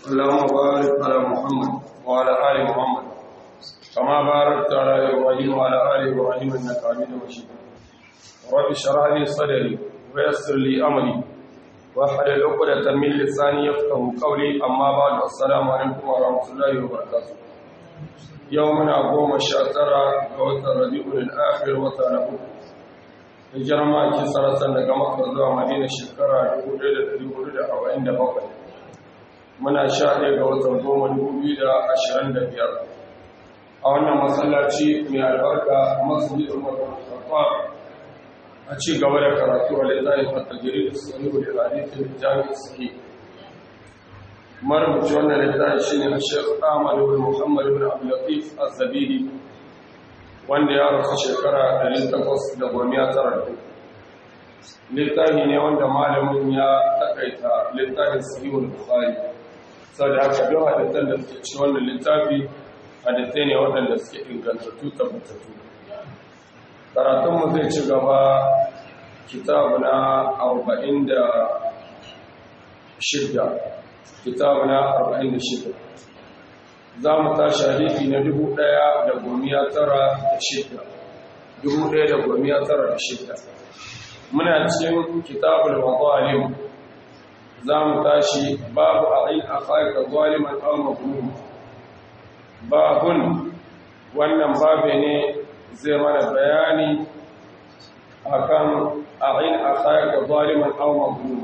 اللهم بارك على محمد وعلى آل محمد كما باركت على إبراهيم وعلى آل إبراهيم إنك حميد مجيد رب اشرح لي صدري ويسر لي أمري واحلل عقدة من لساني يفقهوا قولي أما بعد السلام عليكم ورحمة الله وبركاته يومنا قوم الشاترة وتر ربيع الآخر وتر hijirar maki sarasar daga makar zuwa madina shekara 1447 muna sha ɗaya ga watan goma 2025 a wannan masallaci mai albarka masjid umar al a ci gaba da karatu a littafin fatagiri da sanu da hadithin jami'in sahi marubuci wannan littafi shine a shekh ahmad ibn muhammad ibn abdulatif az-zabidi wanda ya rasu shekara 819 littafi ne wanda malamin ya takaita littafin sahihul bukhari saboda haka duk hadisan da suke ci wannan littafi hadisai ne waɗanda suke ingantattu tabbatattu karatunmu zai ci gaba kitabu na 46 kitabu na 46 za mu tashi hadisi na 1906 muna cikin kitabul mazalim za mu tashi babu a'in akhaka zaliman aw mazlum babun wannan babe ne zai mana bayani akan a'in akhaka zaliman aw mazlum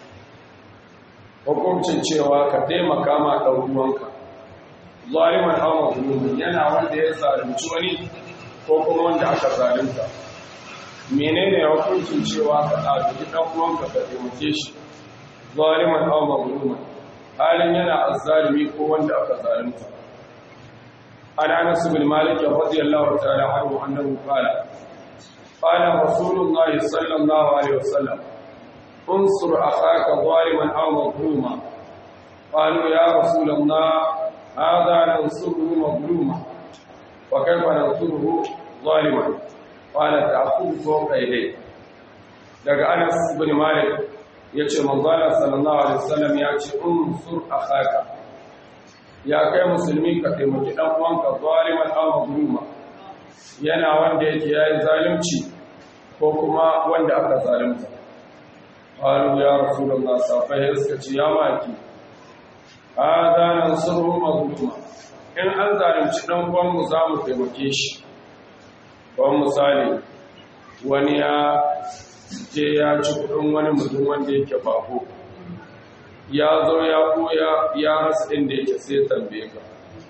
hukuncin cewa ka taimaka ma ɗan uwanka zaliman aw mazlum yana wanda ya zalunci wani ko kuma wanda aka zalunta menene hukuncin cewa ka ɗauki ɗan uwanka ka taimake shi zaliman aw mazluman halin yana azzalimi ko wanda aka zalunta an anas bin malik radiyallahu ta'ala anhu annahu qala qala rasulullahi sallallahu alaihi wasallam unsur akhaka zaliman aw mazluma qalu ya rasulullah hadha nansuruhu mazluma wa kayfa nansuruhu zaliman qala ta'khudhu fawqa yadayhi daga Anas ibn Malik yace manzala sallallahu alaihi wasallam yace unsur akhaka ya kai musulmi ka taimaki dan uwanka zaliman aw mazluma yana wanda yake yayi zalunci ko kuma wanda aka zalunta qalu ya rasulullah safai suka ce ya maki hada nansuruhu mazluma in an zalunci dan uwan mu za mu taimake shi kawai misali wani ya je ya ci kudin wani mutum wanda yake bako ya zo ya koya ya rasa inda yake sai tambaye ka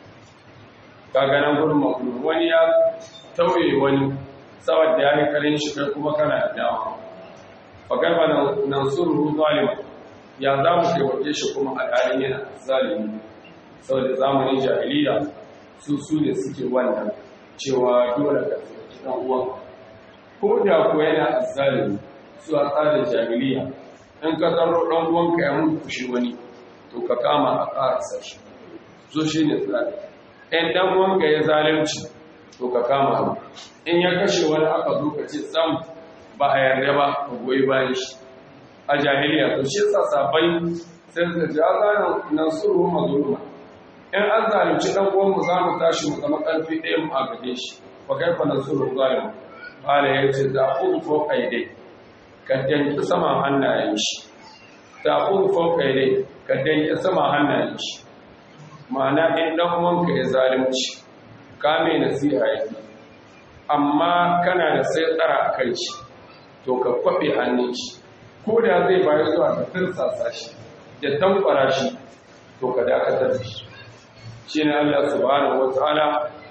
kaganan gudun makulu wani ya tauye wani saboda ya yi karin shi kai kuma kana da dama fagarba nan suru zalima ya za mu taimake shi kuma al'adun yana zalimi saboda zamanin jahiliya su su ne suke wannan cewa dole ka dan uwan ko da ko yana azzalimi su a tsarin jahiliya in ka tsaro dan uwanka ya mutu shi wani to ka kama a ƙarasa shi so shi ne tsari in dan uwanka ya zalunci to ka kama in ya kashe wani aka zo ka ce sam ba a yarda ba ka goyi bayan shi a jahiliya to shi sa sabai sai su ji azanin nasuru mazuluma in an zalunci dan uwanmu za mu tashi mu zama ƙarfi ɗaya mu a gade shi fa kaifa nasuru zalim bala yace da khudh fawqa yadai ka danki sama hannayen shi da khudh fawqa yadai ka danki sama hannayen shi ma'ana in dan uwanka ya zalunci ka mai nasiha yake amma kana da sai tsara a kai shi to ka kwabe hannun shi ko da zai bayar zuwa ka tirsasa shi da tankwara shi to ka dakatar da shi shi ne Allah subhanahu wataala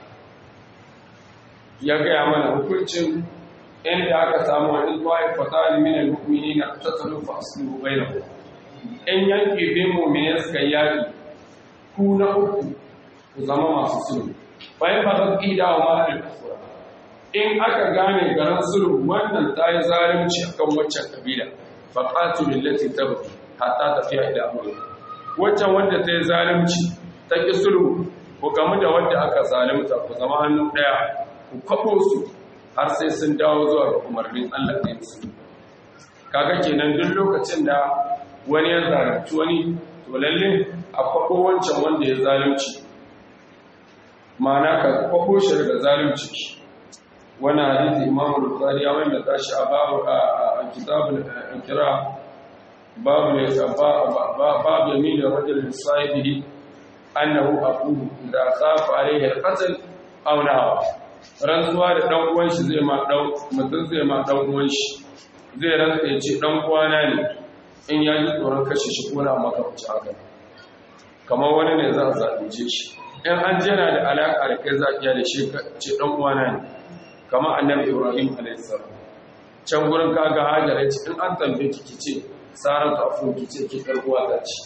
ya gaya mana hukuncin inda aka samu wani zuwa fatali min al-mu'minina tasalu fa aslu bainahum in yanke bin mu'minin suka yaki ku na uku ku zama masu sulhu bayan ba zan ƙida wa ma'adin kafura in aka gane garin sulhu wannan ta yi zalunci akan waccan kabila fa qatu lillati tabqi hatta tafiya ila amri waccan wanda ta yi zalunci ta ki sulhu ku gamu da wanda aka zalunta ku zama hannu daya ku kwabo su har sai sun dawo zuwa ga umarnin Allah ne su kaga kenan duk lokacin da wani ya zalunci wani to lalle a kwabo wancan wanda ya zalunci ma'ana ka kwabo shi daga zalunci wani hadisi imamu bukari ya wanda tashi a babu a kitabul kira babu ne babu yamin da rajul sahibi annahu aqulu idza khafa alayhi al-qatl aw nawa rantsuwa da dan uwan shi zai ma dan mutum zai ma dan uwan shi zai rantsa ya ce dan uwana ne in ya ji tsoron kashe shi ko na maka wuce haka kamar wani ne za a zalunce shi in an jana da alaka da kai za a iya da shi ce dan uwana ne kamar annabi ibrahim alayhi salam can gurin kaga hajara ce in an tambaye ki kice saratu afun kice ki karbuwa ta ce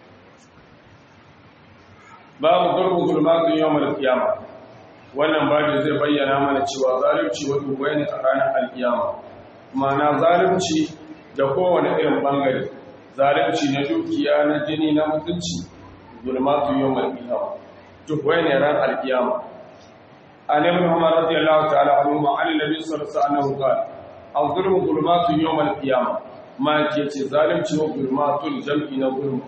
babu gurbu gulmatun yawmal qiyama wannan babu zai bayyana mana cewa zalunci wani bayani a ranar alkiyama ma'ana zalunci da kowane irin bangare zalunci na dukiya na jini na mutunci gulmatun yawmal qiyama duk bayani ran alkiyama an ibn umar radiyallahu ta'ala anhu ma an nabi sallallahu alaihi wasallam qala al-zulmu gulmatun yawmal qiyama ma ke ce zalunci wa gulmatun jam'i na gulmu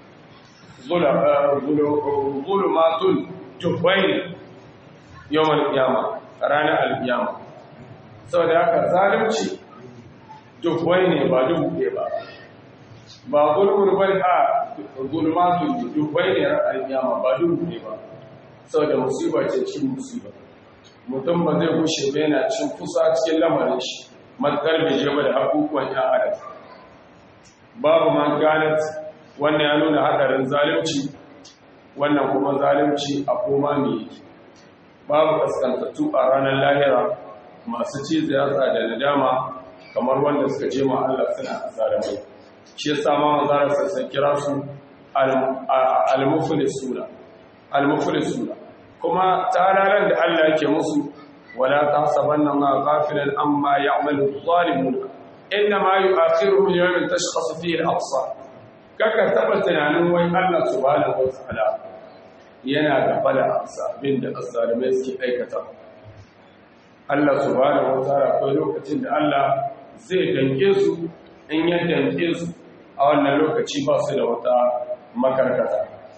zulumatun tufai yawan kiyama ranar alkiyama sau da haka zalimci tufai ne ba dubu ke ba ba gulmur bai a zulumatun tufai ne ranar alkiyama ba dubu ke ba sau da musiba ce cin musiba mutum ba zai gushe bai na cin kusa cikin lamarin shi matkar bai je ba da abubuwan ya adam babu man ganat wannan ya nuna hadarin zalunci wannan kuma zalunci a koma ne babu kaskantattu a ranar lahira masu cizo yatsa da nadama kamar wanda suka je ma Allah suna zalimai shi yasa ma manzara sassan kira su al-muflisuna al-muflisuna kuma tararan da Allah yake musu wala tahsabanna ma ghafilan amma ya'malu adh-dhalimun inma yu'akhiruhum yawmin tashkhasu fihi al-absar kaka taba tunanin wai Allah subhanahu wa ta'ala yana gafala a sabbin da azalimai suke aikata Allah subhanahu wa ta'ala akwai lokacin da Allah zai danke su in ya danke su a wannan lokaci ba su da wata makarkata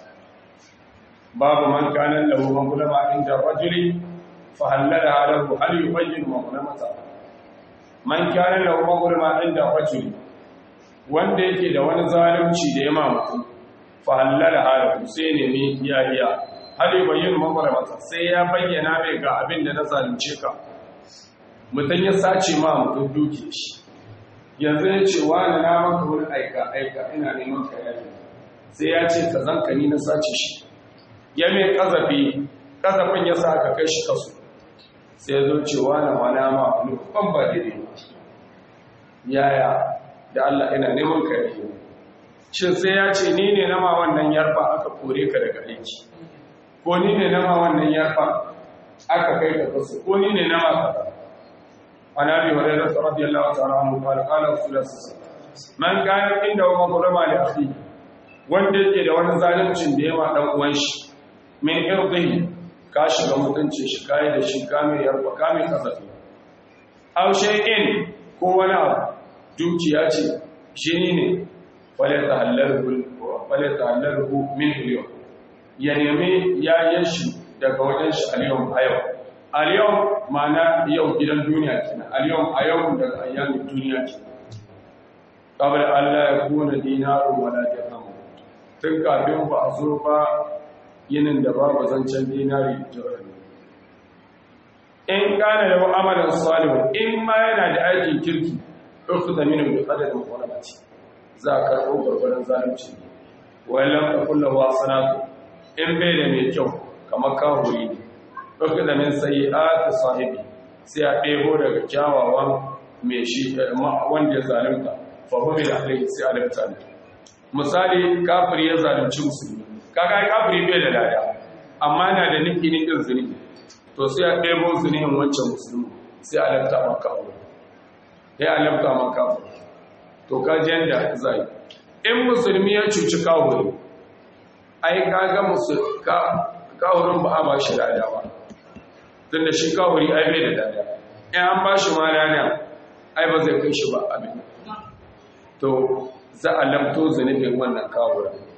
babu man kana lahu mamlama inda rajuli fa halala lahu hal yubayyin mamlamata man kana lahu mamlama inda rajuli wanda yake da wani zalunci da ya mamutu fa halala halahu sai ne mi iyahiya hal yubayyin mamlamata sai ya bayyana mai ga abin da na zalunce ka mutum ya sace ma mutum duke shi yanzu ya ce wani na maka wani aika aika ina neman ka yayi sai ya ce ka zanka ni na sace shi ya mai kazafi kazafin ya sa ka kai shi kasu sai ya zo ce wani wani ma wani ban ba daidai yaya da Allah ina neman ka yayi shin sai ya ce ni ne na ma wannan yarfa aka kore ka daga aiki ko ni ne na ma wannan yarfa aka kai ka kasu ko ni ne na ma kaza عن ابي هريره رضي الله تعالى عنه قال قال رسول الله صلى الله عليه وسلم من كان عنده مظلمه لاخيه wanda yake da wani zaluncin da yawa dan uwan shi min irdihi ka shiga mutunci shi kai da shi ka mai yarba ka mai kasafi aw shay'in ko wani abu dukiya ce jini ne wala tahallalu wala tahallalu min al ya nemi yayin shi daga wajen shi al-yawm ayyau al-yawm ma'ana yau gidan duniya kenan al-yawm a yau daga ayyamin duniya kenan qabla Allah ya kuna dinaru wala dirham tun kafin ba a zo ba yinin da babu zancen dinari dirham in kana da amalan salihu in ma yana da aikin kirki ukhudha minhu bi qadarin quramati za ka karbo gurgurdan zalunci wallan ka kullu wa sanatu in bai da mai kyau kamar kawuri ne ɗauki da min sai ati sahibi sai a ɗebo daga kyawawan mai shi wanda ya zalunta fahimi da alaihi sai alifta ne misali kafiri ya zalunci musulmi kaga kafiri bai da lada amma na da nufi ni ɗin zunubi to sai a ɗebo zunubin wancan musulmi sai alifta maka abu ya alifta maka abu to ka ji yadda zai in musulmi ya cuci kawuri ai kaga musulmi kawurin ba a ba shi lada ba tun da shi kawuri ai bai da dada in an ba shi ma rana ai ba zai kai shi ba abin to za a lamto zunubin wannan kawura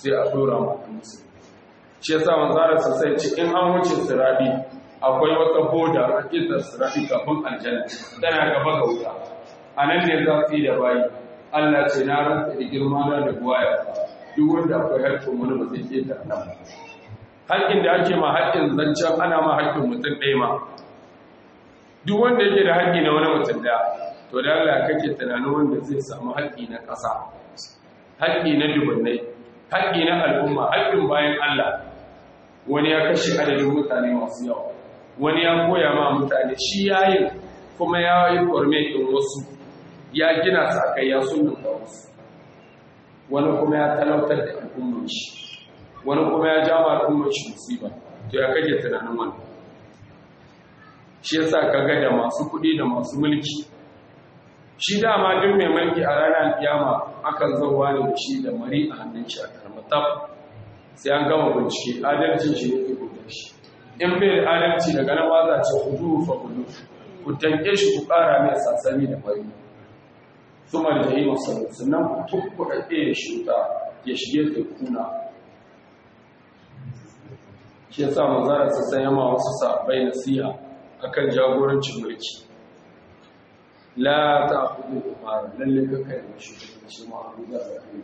sai a dora ma musu shi yasa manzara sa sai ce in an wuce sirabi akwai wata boda a kitar sirabi kafin aljanna tana gaba ga wuta a nan ne za su yi da bayi Allah ce na rantsa da girma na da buwaya duk wanda akwai haƙƙin wani ba zai keta nan ba haƙƙin da ake ma haƙƙin zancen ana ma haƙƙin mutum ɗaya ma duk wanda yake da haƙƙi na wani mutum ɗaya to da Allah kake tunanin wanda zai samu haƙƙi na ƙasa haƙƙi na dubunnai haƙƙi na al'umma haƙƙin bayan Allah wani ya kashe adadin mutane masu yawa wani ya koya ma mutane shi yayin kuma ya yi kwarme ɗin wasu ya gina sa kai ya sunan da wasu wani kuma ya talautar da al'ummar shi wani kuma ya jama al'ummar shi musiba to ya kage tunanin wani shi yasa kaga da masu kuɗi da masu mulki shi dama duk mai mulki a ranar kiyama akan zauwa ne da shi da mari a hannun shi a karmatab sai an gama bincike adalcin shi ne ke gudu shi in bai da adalci daga nan waza ce hudu fa hudu ku tanke shi ku ƙara mai sassani da fari suma da yi masu sannan ku tukkuɗa ɗaya shi wuta ya shige ta kuna shi ya sa manzara su sanya ma wasu sabai nasiha akan jagorancin mulki la ta kudu da fara lalle ka kai da shi shi ma abu da ya yi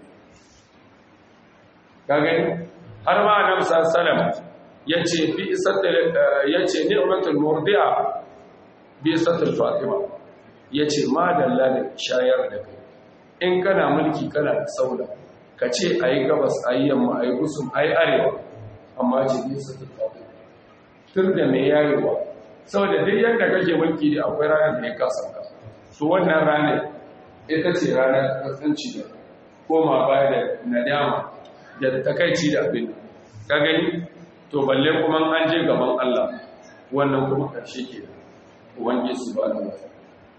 ka gani har ma annabi sallallahu yace bi isatil yace ni'matul murdi'a bi isatil fatima yace ma dalla da shayar da kai in kana mulki kana da saula ka ce ayi gabas ayi yamma ayi gusum ayi arewa amma ce bi isatil fatima tur da mai yayewa saboda duk yadda kake mulki da akwai ranar da ya kasa ka to wannan ranar ita ce ranar kasance da koma baya da nadama da takaici da abin ka gani to balle kuma an je gaban Allah wannan kuma karshe ke da ubangi su ba da wata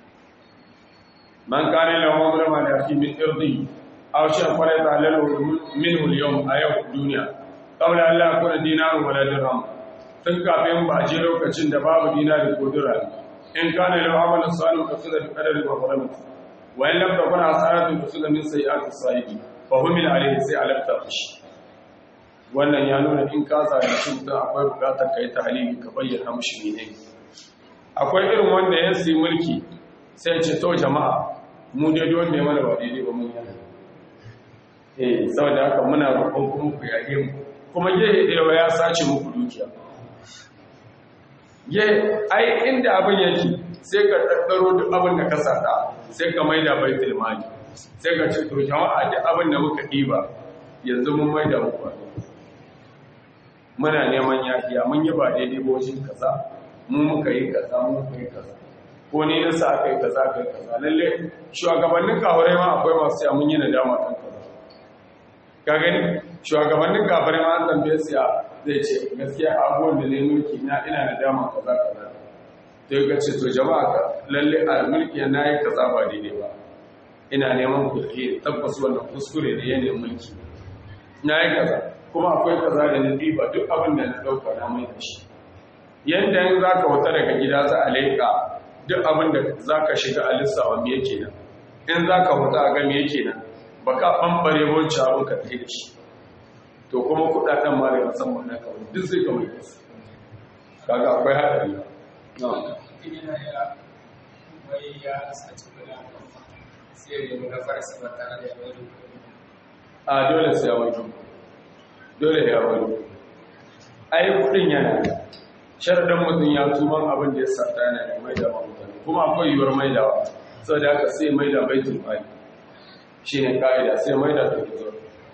man kane lahu amrama da fi min irdi aw shan fara ta lalu minhu al-yawm a yau duniya qabla an la yakuna dinarun wala dirham tun kafin ba je lokacin da babu dinari ko dirham in kana lahu amalan salih kasada bi qadari wa rahmati wa in lam takun hasanatu kasada min sayyi'ati sahibi fa humil alayhi sai alafta shi wannan ya nuna in ka zalunci mutum akwai bukatar ka yi tahlili ka bayyana mushi ne akwai irin wanda ya sai mulki sai ce to jama'a mu dai wanda ya mana ba daidai ba mun yana eh saboda haka muna roƙon kuma ku yage mu kuma gehe da ya sace muku dukiya ye ai inda abin yake sai ka tattaro duk abin da ka sata sai ka maida baitul mali sai ka ce to jama'a duk abin da muka diba yanzu mun maida muku muna neman yafiya mun yi ba daidai ba wajen kaza mu muka yi kaza mu muka yi kaza ko ni nasa aka yi kaza aka yi kaza lalle shugabannin kafirai ma akwai masu ya mun yi nadama kan kaza ka gani shugabannin kafirai ma an tambaye su ya zai ce gaskiya abubuwan da ne mulki na ina nadama kaza kaza sai ka ce to jama'a ka lalle a mulki na yi kaza ba daidai ba ina neman ku tabbas wannan kuskure da yanayin mulki na yi kaza kuma akwai kaza da na diba duk abin da na ɗauka na mai da shi yadda yin za ka wata daga gida za a leƙa duk abin da za ka shiga a lissawa me yake nan in za ka wata a ga me yake nan ba ka ɓambare wancan abin ka tafi da shi to kuma kuɗaɗen ma da musamman na kawai duk sai ka mai kasu kaga akwai haɗari a dole sai a wajen dole ya wani ai kudin yana sharadan mutum ya tuban abin da ya sata yana da mai da mutane kuma akwai yiwuwar mai da sau da aka sai mai da baitul mali shi ne ka'ida sai mai da ta fito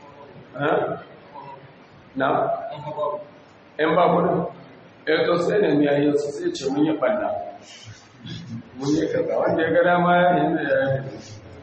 na? yan ba kudin ya to sai ne miya yi su sai ce mun yi ɓanna mun yi kaza wanda ya gada ma ya yi da ya yi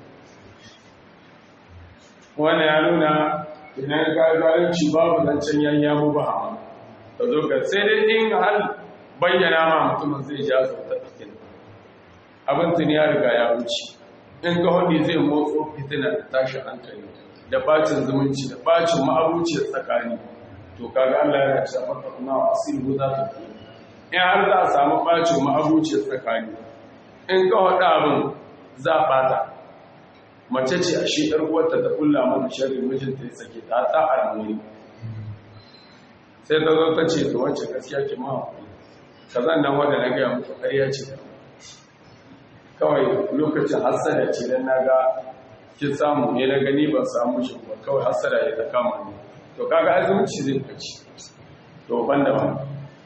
wannan ya nuna idan ka zalunci babu zancen yanya mu ba ka zo ka sai dai in har bayyana ma mutumin zai ja su ta cikin abin tun ya riga ya wuce in ka hudu zai motso fitina da tashi hankali da bacin zumunci da bacin ma'abuci tsakani to kaga Allah yana cewa maka kuma asiru za ta fi in har za a samu bacin ma'abuci tsakani in ka hudu abin za a bata mace ce a shi ɗar uwarta ta kulla mana sharri mijinta ya sake ta ta almuni sai ta zo ta ce to wacce gaskiya ki ma ka zan nan wanda na gaya muku ƙarya ce kawai lokacin hassada ce dan na ga kin samu ne na gani ban samu shi ba kawai hassada ya ta kama ni to kaga azumci zai kaci to ban da ban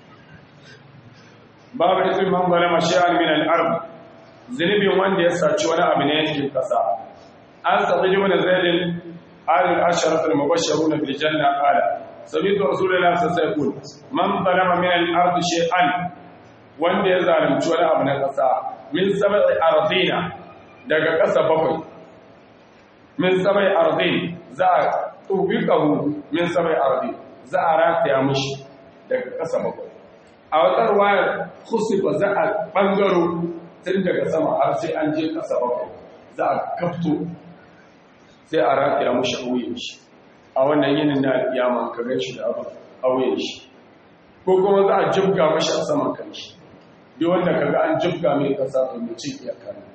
babu ismin man zalama shay'an min al-ard zunubin wanda ya saci wani abu ne cikin kasa an sabi ibn zaid al-asharat al-mubashshirun bil janna qala sami'tu rasulullahi sallallahu alaihi wasallam man zalama min al-ard shay'an wanda ya zalunci wani abu na kasa min sab'i ardina daga kasa bakwai min sab'i ardin za a tubikahu min sab'i ardin za a rataya mishi daga kasa bakwai a watar wayar kusurba za a ɓangaro tun daga sama har sai an je ƙasa bakwai za a kafto sai a rataya mashi auyen shi a wannan yinin na alƙiyama ka gan shi da abin auyen shi ko kuma za a jibga mashi a saman kan shi duk wanda ka ga an jibga mai ƙasa to mai cin iyaka ne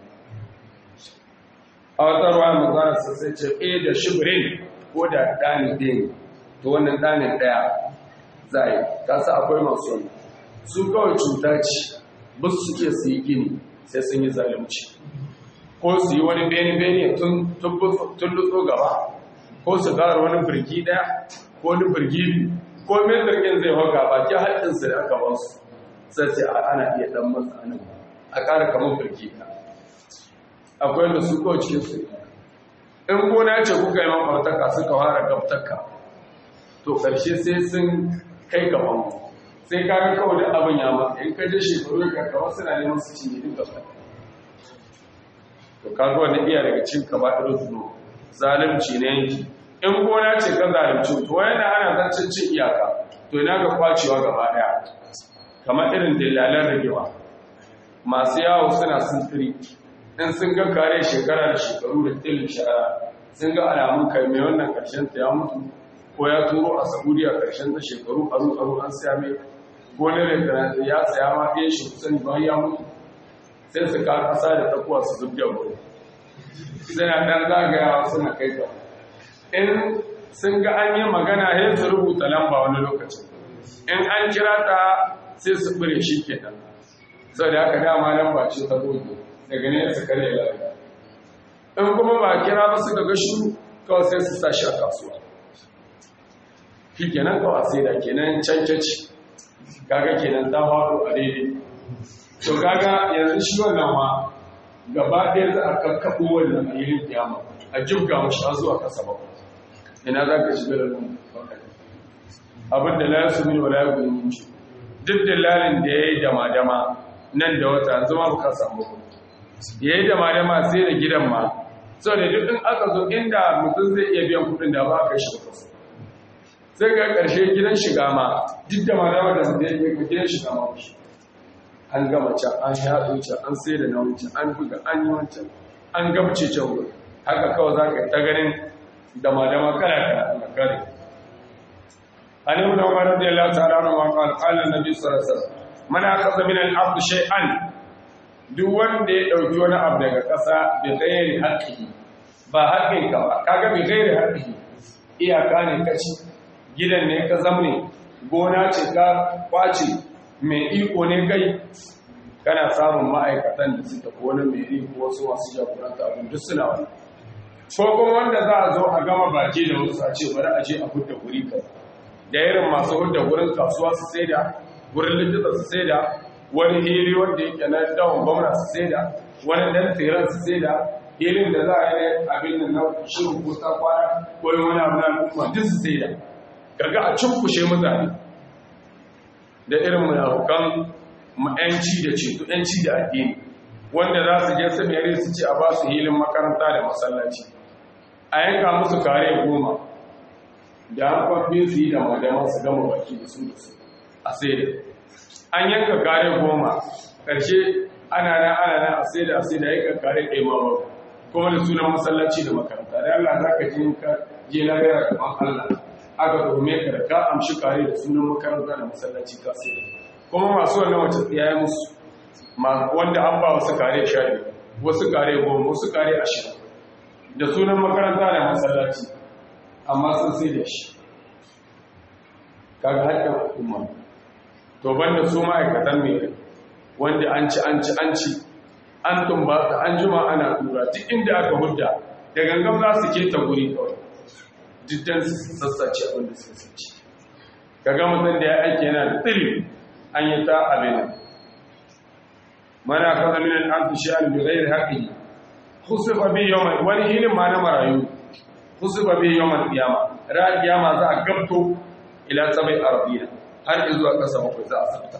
a watar wayar magana sai ce ɗaya da shibirin ko da ɗani ɗaya to wannan ɗanin ɗaya za a yi kasa akwai masu wani su kawai cuta ce ba su suke su yi gini sai sun yi zalunci ko su yi wani bene-bene tun lutso gaba ko su ƙara wani birgi ɗaya ko wani birgi biyu ko mai birgin zai hau gaba ke haɗinsu da aka ba su sai ce ana iya ɗan masa anan a ƙara kamar birgi ɗaya akwai da su kawai cikin su in gona ce kuka yi mafartaka suka fara gabtaka to ƙarshe sai sun kai gaban mu sai ka ga kawai da abin ya ma in ka je shekaru ka kawo suna neman su cinye duk gaba to ka ga wannan iya daga cin ka ba irin zuno zalunci ne yanki in gona ce ka zalunci to yana ana zancen cin iyaka to ina ga kwacewa gaba daya kamar irin dalalan ragewa masu yawo suna sintiri in sun ga kare shekara da shekaru da tilin shara sun ga alamun kai mai wannan karshen ta ya mutu ko ya turo a saudiya karshen ta shekaru aru aru an siya mai gonar da ya saya ma ɗaya shi kusan bayan ya mutu sai su ka kasa da takuwa su zub da wuri suna ɗan zagayawa suna kai ta in sun ga an yi magana sai su rubuta lamba wani lokacin in an kira ta sai su ɓure shi kenan sau da haka dama lamba ce ta goge daga ne su kare lafiya in kuma ba kira ba su ga shuru kawai sai su sa shi a kasuwa shi kenan kawai sai da kenan cancaci kaga kenan ta faru a daidai to kaga yanzu shi wannan ma gaba ɗaya za a kakkaɓo wannan a yirin kiyama a jibga mashi a zuwa kasa ba ina za ka shiga da nan abin da la su mil wala ya gudu duk da lalin da ya yi dama-dama nan da wata zama ba ka samu ya yi dama-dama sai da gidan ma sau da duk in aka zo inda mutum zai iya biyan kudin da ba ka shi kasa sai ga ƙarshe gidan shiga ma duk da malama da mutum ya ga gidan shiga ma shi an gama can an yaɗo can an sai da na wancan an buga an yi wancan an gabce can wuri haka kawai za ka yi ta ganin da malama kala kala na kare an yi wani wani da ya lasa ranar maka alƙalin na biyu sarasar mana kasa min al'abdu shay'an duk wanda ya ɗauki wani abu daga ƙasa bai gairi haƙƙi ba haƙƙinka ba kaga bai gairi haƙƙi iyaka ne kaci gidan ne ka zamne gona ce ka kwace mai iko ne kai kana samun ma'aikatan da suka ko wani mai iko wasu masu jagoranta abin duk suna wani ko kuma wanda za a zo a gama baki da wasu a ce bari a je a hudda guri ka da irin masu hudda gurin kasuwa su sai da gurin likita su sai da wani hiri wanda yake na dawon gwamna su sai da wani dan tseren su sai da hilin da za a yi abin da na shirin kusa kwana ko wani abu na al'umma duk su sai da kaga a cunkushe mutane da irin munafukan yanci da ceto yanci da addini wanda za su je samiyari su ce a ba su hilin makaranta da masallaci a yanka musu kare goma da an kwamfe su yi da madama su gama baki da su da su a sai da an yanka kare goma ƙarshe ana nan ana nan a sai da a sai da yanka kare ɗaya ma kuma da sunan masallaci da makaranta da Allah za ka je ka je na gara gaban Allah aka tuhume ka da ka amshi kare da sunan makaranta da masallaci ka sai kuma masu wannan wace tsiyaye musu wanda an ba wasu kare sha biyu wasu kare goma wasu kare ashirin da sunan makaranta da masallaci amma sun sai da shi kaga haƙƙin hukuma to banda su ma'aikatan mai wanda an ci an ci an ci an tumbata an jima ana tura duk inda aka hudda da gangan za su keta guri kawai diddan sassace abin da suka sace kaga mutum da ya aiki yana da tsiri an yi ta abin mana kaza min al-ardi sha'an bi ghairi haqqihi khusifa bi yawm wani hilin ma na marayu khusifa bi yawm al-qiyama ra qiyama za a gabto ila sabai arabiya har zuwa kasa bakwai za a sabta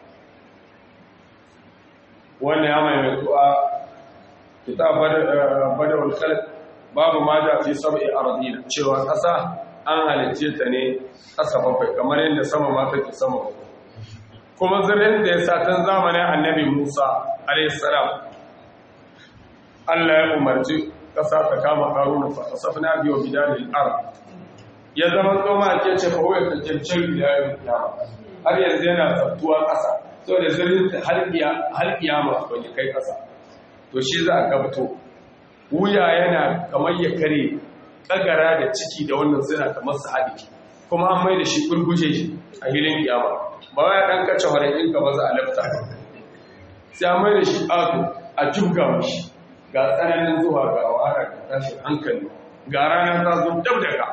wannan ya mai mutuwa kitab badawul khalq babu ma da fi sabai arabiya cewa kasa an halicce ta ne kasa bakwai kamar yadda sama ma take sama bakwai kuma zirin da ya satan zamanin annabi Musa alaihissalam Allah ya umarci ƙasa ta kama ƙaruna fa asafna biyo bidalil ard ya zama tsoma ke ce fa waya tantancin bidalil kiyama har yanzu yana tsaftuwa ƙasa saboda zirin ta har kiyama ban kai ƙasa to shi za a gabto wuya yana kamar ya kare kagara da ciki da wannan suna kamar su haɗe kuma an mai da shi gurguje shi a hilin kiyama ba wai dan kace horayin ka ba za a lafta sai a mai da shi ato a jibga mashi ga tsananin zuwa ga wahala ga tashin hankali ga rana ta zo dab da ka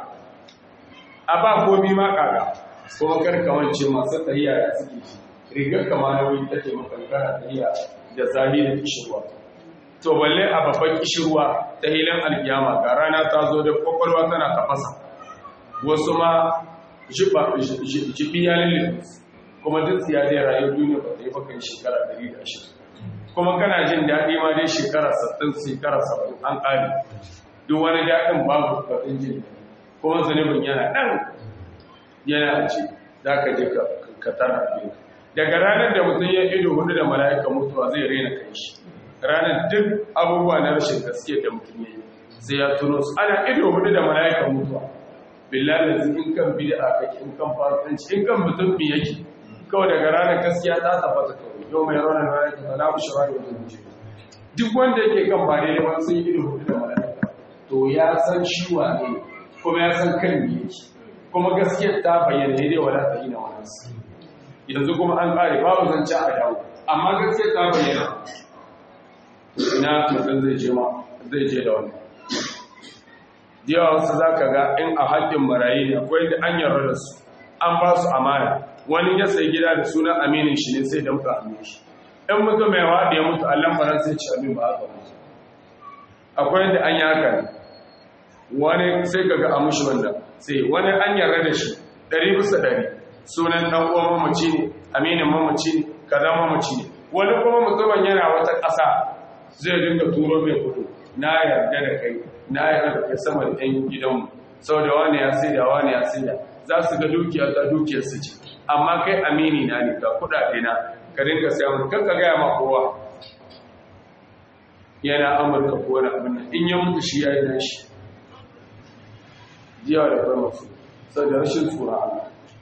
a ba komi ma kaga kuma karkamance masu tahiya ya suke shi rigar kama na wuri take makankara tahiya da zahi da kishirwa to balle a babban kishirwa ta hilin alkiyama ga rana ta zo da kwakwalwa tana tafasa wasu ma jibi ya lullube kuma duk siya zai rayu duniya ba ta yi bakan shekara 120 kuma kana jin daɗi ma dai shekara 60 shekara 70 an ƙari duk wani daɗin babu batun jin kuma zunubin yana ɗan yana ce za ka je ka tara biyu daga ranar da mutum ya ido hudu da mala'ika mutuwa zai raina kai shi ranar duk abubuwa na rashin gaske da mutum ya yi sai ya tuno su ana ido hudu da mala'ika mutuwa billahi da in kan bid'a kake in kan fasikanci in kan mutum bi yake kawai daga ranar gaskiya ta tabbata kawai yau mai ranar mala'ika ta lafi shawari wajen wuce duk wanda yake kan ba daidai ba sun yi ido hudu da mala'ika to ya san shi wane kuma ya san kan me yake kuma gaskiyar ta bayyana ne dai wala ta yi na wani yanzu kuma an kare babu zance a dawo amma gaskiyar ta bayyana ina mutum zai je ma zai je da wani yawa wasu za ka ga in a haƙƙin marayi ne akwai da an yarda da su an ba su amana wani ya sai gida da sunan aminin shi ne sai da muka amin shi in mutum mai waɗe ya mutu allon faran sai ci amin ba haka mutu akwai da an yi haka ne wani sai ka ga amushi wanda sai wani an yarda da shi ɗari bisa ɗari sunan ɗan uwan mamaci ne aminin mamaci ne kaza mamaci ne wani kuma mutumin yana wata ƙasa zai dinga turo mai kudu na yarda da kai na yarda da kai sama da ɗan gidanmu sau da wani ya sai da wani ya sai da za su ga dukiya ta dukiyar su ce amma kai amini na ne ga kuɗaɗe na ka dinga sai mun kanka gaya ma kowa yana amurka ko wani abin nan in ya mutu shi ya yi nashi jiya da kai masu sau da rashin tsura Allah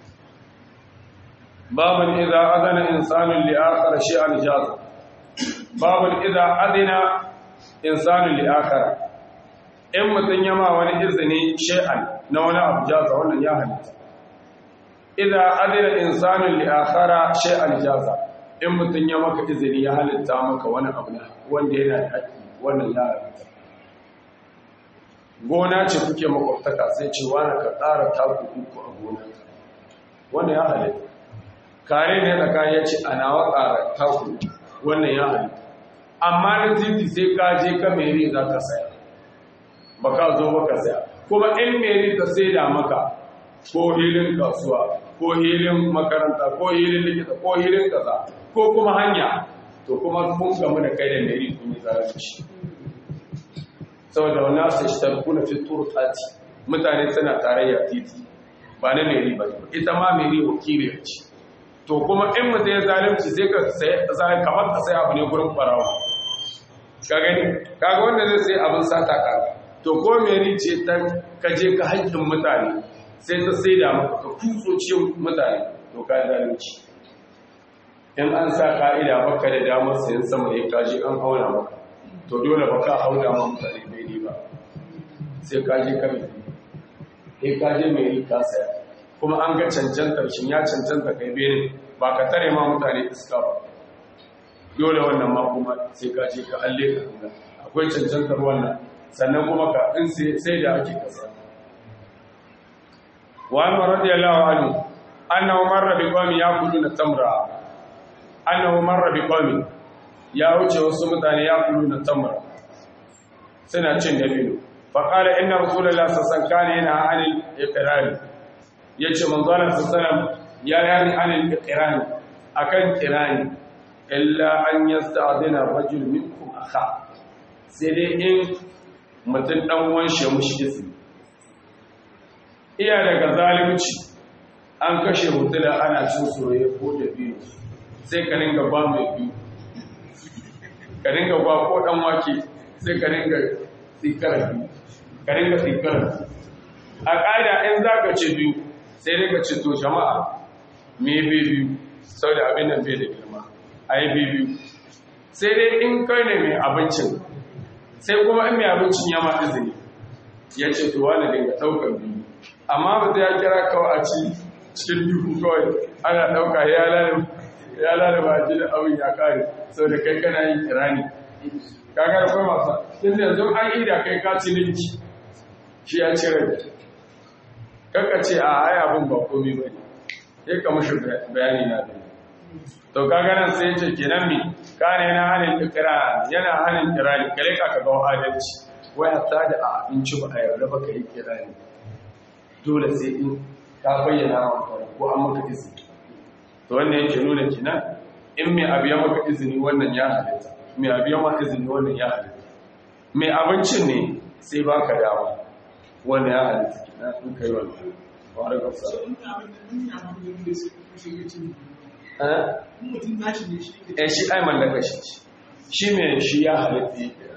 babin idza adana insanun li akhar shay'an jaza babin idza adina insanun li akhar in mutun yama wani izini shay'an na wani abu jaza wannan ya halitta idza adina insanun li akhara shay'an jaza in mutun ya maka izini ya halitta maka wani abu wanda yana da haƙƙi wannan ya halitta gona ce kuke makwabtaka sai ce wani ka tsara taku uku a gonarka wannan ya halitta kare ne tsakanin ya ce ana waƙara taku wannan ya halitta amma na titi sai ka je ka meri za ka saya ba ka zo ba ka saya kuma in meri ta sai da maka ko hilin kasuwa ko hilin makaranta ko hilin likita ko hilin kaza ko kuma hanya to kuma kun gamu da kai da meri kun yi zalunci saboda wani asu shi tarkuna fi turtati mutane suna tarayya titi ba na meri ba ita ma meri wakiliyar ce to kuma in mutum ya zalunci sai ka sai kamar ka sai abu ne gurin farawa ka gani kaga wanda zai sai abin sata ka to ko meri ce ta kaje ka haƙƙin mutane sai ta sai da maka ka kutso cikin mutane to ka zalunci in an sa ka'ida baka da damar sayan sama ya kaji an auna maka to dole baka hauda ma mutane bai ba sai ka je ka mai sai ka je mai yi ka saya kuma an ga cancantar shi ya cancanta kai bene ba ka tare ma mutane iska ba dole wannan ma kuma sai ka je ka alle ka kuma akwai cancantar wannan sannan kuma ka in sai da ake kasa wa an radiyallahu anhu annahu marra bi qawmi yaquluna tamra annahu marra bi qawmi ya wuce wasu mutane yaquluna tamra suna cin dabino fa qala inna rasulullahi sallallahu alaihi wasallam kana yana anil iqrari yace manzo Allah sallallahu alaihi wasallam ya yani anil iqrari akan kirani illa an yasta'dina rajul minkum akha sai dai in mutum dan uwan shi mushi izini iya daga zalunci an kashe mutula ana cin soyayya ko da biyu sai ka ringa ba mai biyu ka ringa ba ko dan wake sai ka ringa tsikara biyu ka ringa tsikara a ƙa'ida in za ka ce biyu sai ringa ce to jama'a me biyu sau da abin nan bai da girma a yi biyu sai dai in kai ne mai abincin sai kuma in mai abincin ya ma izini ya ce to wani dinga ɗaukar biyu amma ba ta ya kira kawai a ci cikin duhu kawai ana ɗauka ya lalaba a jini abin ya kare sau da kai kana yin kirani kagar kai masa tun da yanzu an ida kai ka ci ninki shi ya cire kaka ce a ai abin ba komi ba ne sai ka mashi bayani na da to kaga nan sai ce kenan mi kane na hanin ikrar yana hanin kirani kare ka ka ga adalci wai hatta da a abinci ba a yarda ba ka yi kirani dole sai in ka bayyana wa ko an maka izini to wannan yake nuna kenan in mai abu ya maka izini wannan ya halitta mai abu ya maka izini wannan ya halitta mai abincin ne sai baka dama wannan ya halitta kenan in kai wannan wa alaikum salam eh shi ai mallaka shi shi ne shi ya halitta yake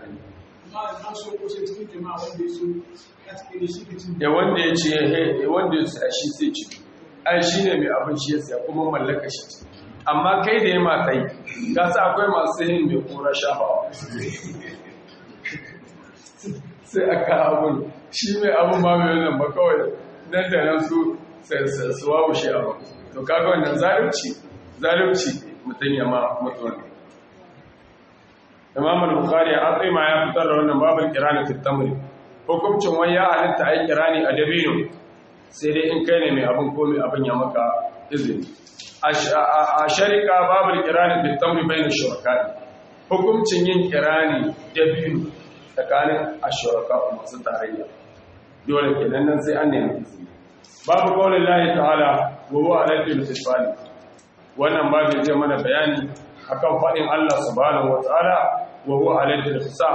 da wanda ya ce wanda ya sa shi sai ci ai shi ne mai abin shi ya siya kuma mallaka shi ce amma kai da ya mata yi ka sa akwai masu yin mai kura shafawa sai aka abin shi mai abin ma mai wannan ba kawai nan da nan su su wawo shi abin to kaga wannan zalunci zalunci mutum ya ma mutuwa ne imam al-bukhari a tsima ya fitar da wannan babul kirani fi tamri hukuncin wai ya halitta ai kirani a dabino sai dai in kai ne mai abin ko mai abin ya maka izini a sharika babul kirani fi tamri bayin shuraka hukuncin yin kirani dabino tsakanin ashuraka masu tarayya dole kenan nan sai an nemi izini babu qaulin lahi ta'ala wa huwa aladul fisali wannan babu zai mana bayani akan faɗin Allah subhanahu wa ta'ala wa huwa aladul hisab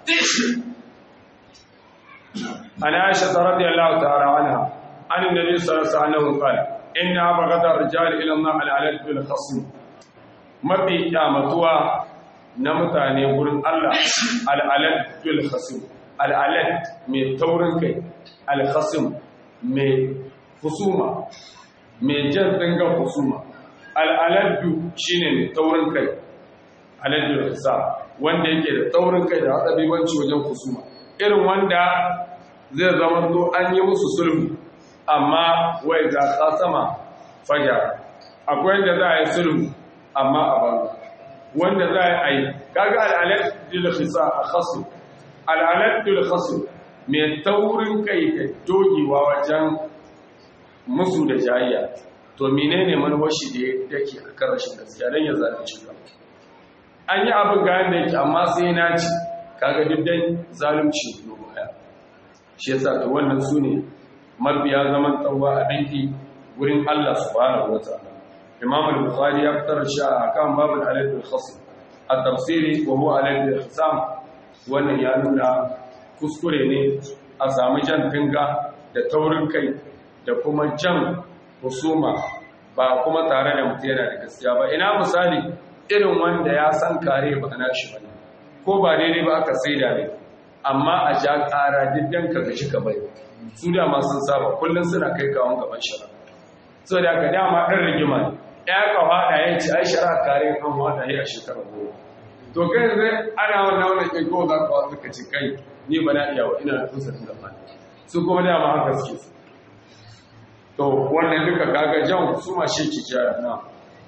ana aisha radiyallahu ta'ala anha an annabi sallallahu alaihi wasallam qala inna abghada ar-rijal ila Allah al-aladul khasm mafi kyamatuwa na mutane gurin Allah al-aladul khasm al-alad mai taurin kai al-khasm mai husuma mai jan dangan husuma al'aladdu shi ne mai taurin kai aladdu da wanda yake da taurin kai da haɗabibanci wajen husuma irin wanda zai zama to an yi musu sulhu amma wai za ka sama fajar akwai wanda za a yi sulhu amma a banza wanda za a yi kaga al'aladdu da fisa a khasu al'aladdu da khasu mai taurin kai da dogewa wajen musu da jayayya to menene manuwashi da yake a kan rashin gaskiya don ya zalunci ka an yi abin ga yadda yake amma sai na ci kaga diddan zalunci no baya shi yasa to wannan su ne mabiya zaman tsawa a danki wurin Allah subhanahu wa ta'ala Imam al-Bukhari ya fitar shi a kan babul alif al-khasm at-tafsiri wa huwa alif al-hisam wannan ya nuna kuskure ne a samu jan tinga da taurin kai da kuma jan husuma ba kuma tare da mutum yana da gaskiya ba ina misali irin wanda ya san kare ba na shi ba ko ba daidai ba aka saida ne amma a ja ƙara diddan ka gashi ka bai su da ma sun saba kullum suna kai kawon gaban shara so da ka dama ɗan rigima ne ya ka haɗa ya ce ai shara kare kan haɗa ya a shekara goma to kai zai ana wannan wannan ƙin ko za ka wasu ka ci kai ni ba na iya wa ina da uzurin gaba su kuma dama haka suke su to wannan duka kaga jan su ma shi ki jaya na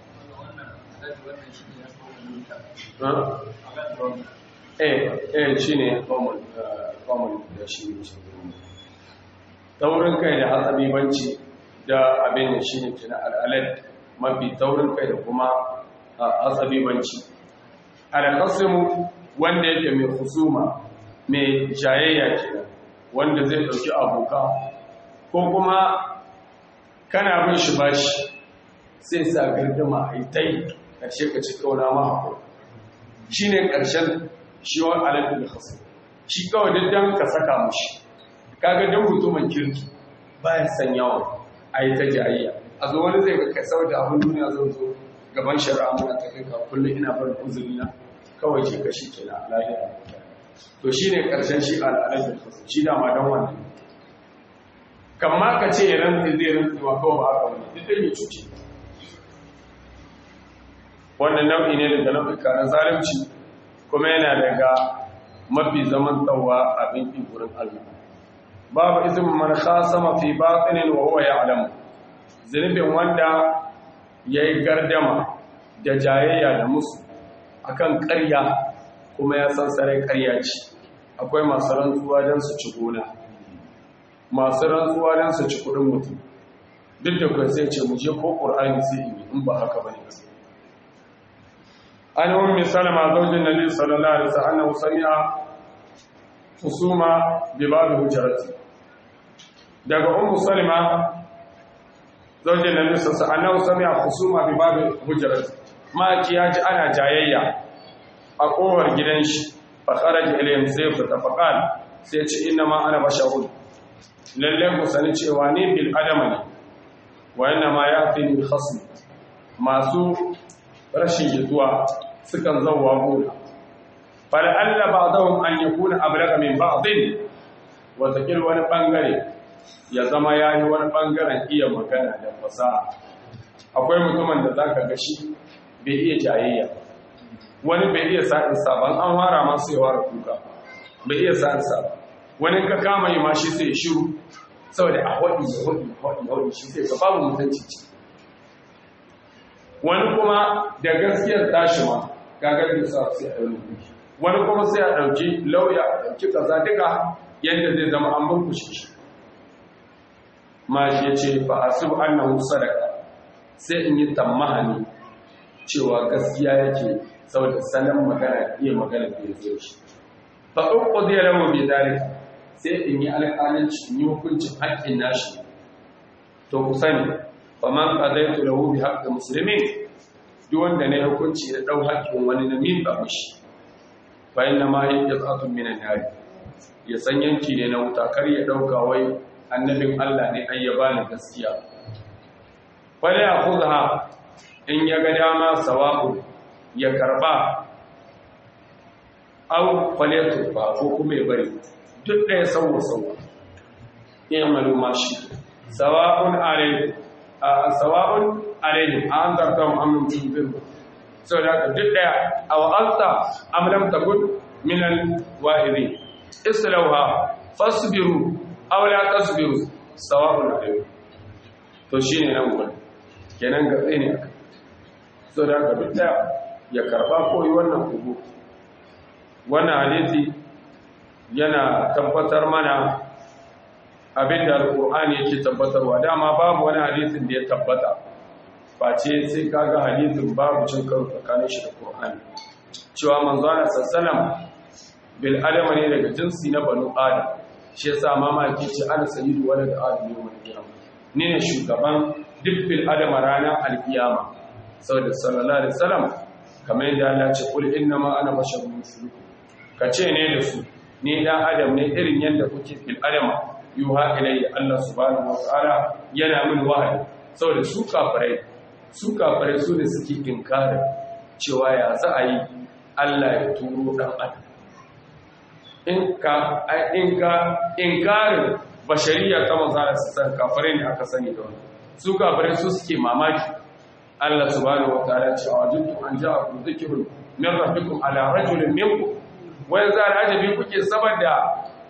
eh eh shine common common da shi ne taurin kai da hatsabibanci da abin da shine kina al'alad mafi taurin kai da kuma hatsabibanci al-qasmu wanda yake mai husuma mai jayayya kenan wanda zai dauki aboka ko kuma kana bin shi bashi sai sa gardama a tai karshe ka ci kauna ma hakuri shine karshen shi wa alal khasm shi kawai diddan ka saka mushi kaga dan mutumin kirki bayan san yawa ayi ta jayayya a zo wani zai ga kai saboda abin duniya zan zo gaban shari'a muna ta kai ka kullum ina barin uzuri na kawai ce kashi kenan lahira to shine karshen shi al'adar shi da ma dan wannan kamma ka ce ya rantsi zai rantsi wa kawai ba haka wani duk dai ya cuce wannan nau'i ne daga nau'ika na zalunci kuma yana daga mafi zaman tsawa abin ƙin gurin Allah babu izinin man khasama fi batinin wa huwa ya'lam zunubin wanda yayi gardama da jayayya da musu akan ƙarya kuma ya san sarai ƙarya ce akwai masu rantsuwa don su ci gona masu rantsuwa don su ci kuɗin mutum duk da kuwa sai ce mu je ko ƙur'ani sai in in ba haka bane gaskiya عن أم سلمة زوج النبي صلى الله عليه وسلم أنه سمع خصومة بباب هجرته daga ummu salima zaujin nabi sallallahu alaihi wasallam sami'a khusuma bi babi hujrat ma ki yaji ana jayayya a kowar gidan shi fa kharaja ilayhim sai fa tafaqal sai ce inna ma ana basharun lalle ku sani cewa ni bil adama ne wa inna ma ya'tini khasm masu rashin jituwa sukan zauwa gona fal'alla ba zaun an yi kuna ablaga min ba'adin watakil wani ɓangare ya zama ya yi wani ɓangaren iya magana da fasaha akwai mutumin da za ka gashi bai iya jayayya wani bai iya sa'in sabon an wara masu yawa da kuka bai iya sa'in sabon wani ka kama yi ma shi sai shiru saboda a waɗi da waɗi waɗi waɗi shi sai ka babu mutunci ce wani kuma da gaskiyar tashi ma gagar da sa sai a yi wani kuma sai a ɗauki lauya a ɗauki kaza duka yadda zai zama an burkushe shi ma shi ya ce fa asibu annahu sadaka sai in yi tammahani cewa gaskiya yake saboda salon magana iya magana da ya zo shi fa uku zai rawa bai dare sai in yi alƙalanci in yi hukuncin haƙƙin nashi to ku sani faman qadaitu lahu bi haqqi muslimin duk wanda ne hukunci da dau haƙƙin wani na min ba mishi fa inna ma hiya qatun min an-nar ya san yanki ne na wuta kar ya dauka wai annabin Allah ne ai ya bani gaskiya fa la yakhudha in ya ga dama sawabu ya karba aw falyatu ba ko kuma ya bari duk ɗaya sauwa sauwa ya maluma shi sawa'un alayhi sawa'un alaihim an zarta mu'amman tunzir sau da haka duk daya a wa'alta amlam takun minan wa'iri islauha fasbiru aw la tasbiru sawa'un alaihim to shine nan gurin kenan ga tsaye ne aka sau da haka duk daya ya karba koyi wannan kugu wannan hadisi yana tabbatar mana abinda alkur'ani yake tabbatarwa dama babu wani hadisin da ya tabbata face sai kaga hadisin babu cin karo tsakanin shi da qur'ani cewa manzo Allah sallallahu bil adama ne daga jinsi na banu adam shi yasa mama yake ce ana sayyidu walad adam yawmal qiyamah ni ne shugaban duk bil adama ranar alkiyama saboda sallallahu alaihi wasallam kamar yadda Allah ce kul innama ana basharun mislukum kace ne da su ni dan adam ne irin yadda kuke bil adama yuha ilayya Allah subhanahu wataala yana min wahayi saboda su kafirai su kafirai su ne suke inkarin cewa ya za a yi Allah ya turo dan adam in ka in ka inkarin bashariya ta manzara su san kafirai ne aka sani da wannan su kafirai su suke mamaki Allah subhanahu wataala ce a wajintu an ja'akum dhikrun min rabbikum ala rajulin minkum wa yanzu al'ajabi kuke saboda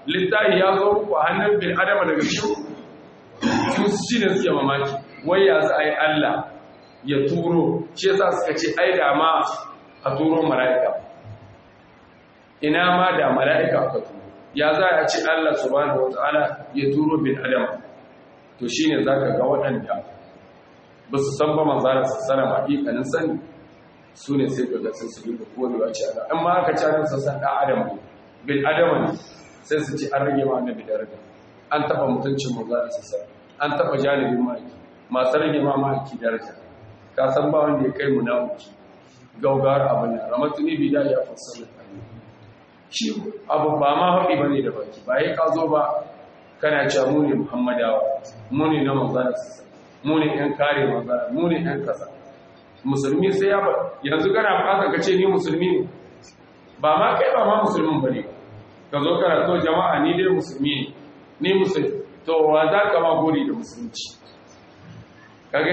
littafi ya zo muku a hannun bin adama daga cikin su shi ne suke mamaki wai ya za a yi Allah ya turo shi yasa suka ce ai da ma a turo mala'ika ina ma da mala'ika aka turo ya za a ce Allah subhanahu wata'ala ya turo bin adama to shine zaka ga waɗanda ba su san ba manzara su sana hakikanin sani su ne sai ka ga sun su duka kodewa ce Allah in ma aka ci nan sassan ɗan adam ne bin adama ne sai su ci an rage ma annabi daraja an taɓa mutuncin manzara su sana an taɓa janibin maki masu rage ma maki daraja ka san ba wanda ya kai munafiki gaugawar abin nan ramatuni bida ya fassara shi abu ba ma haɗi ba ne da baki ba ya ka zo ba kana cewa mu ne muhammadawa mu ne na manzana sassa mu ne ‘yan kare manzana mu ne ‘yan kasa musulmi sai ya ba yanzu kana fata ka ce ni musulmi ne ba ma kai ba ma musulmin ba ne ka zo kana to jama'a ni dai musulmi ne ni musulmi to wa za ka ma gori da musulunci kage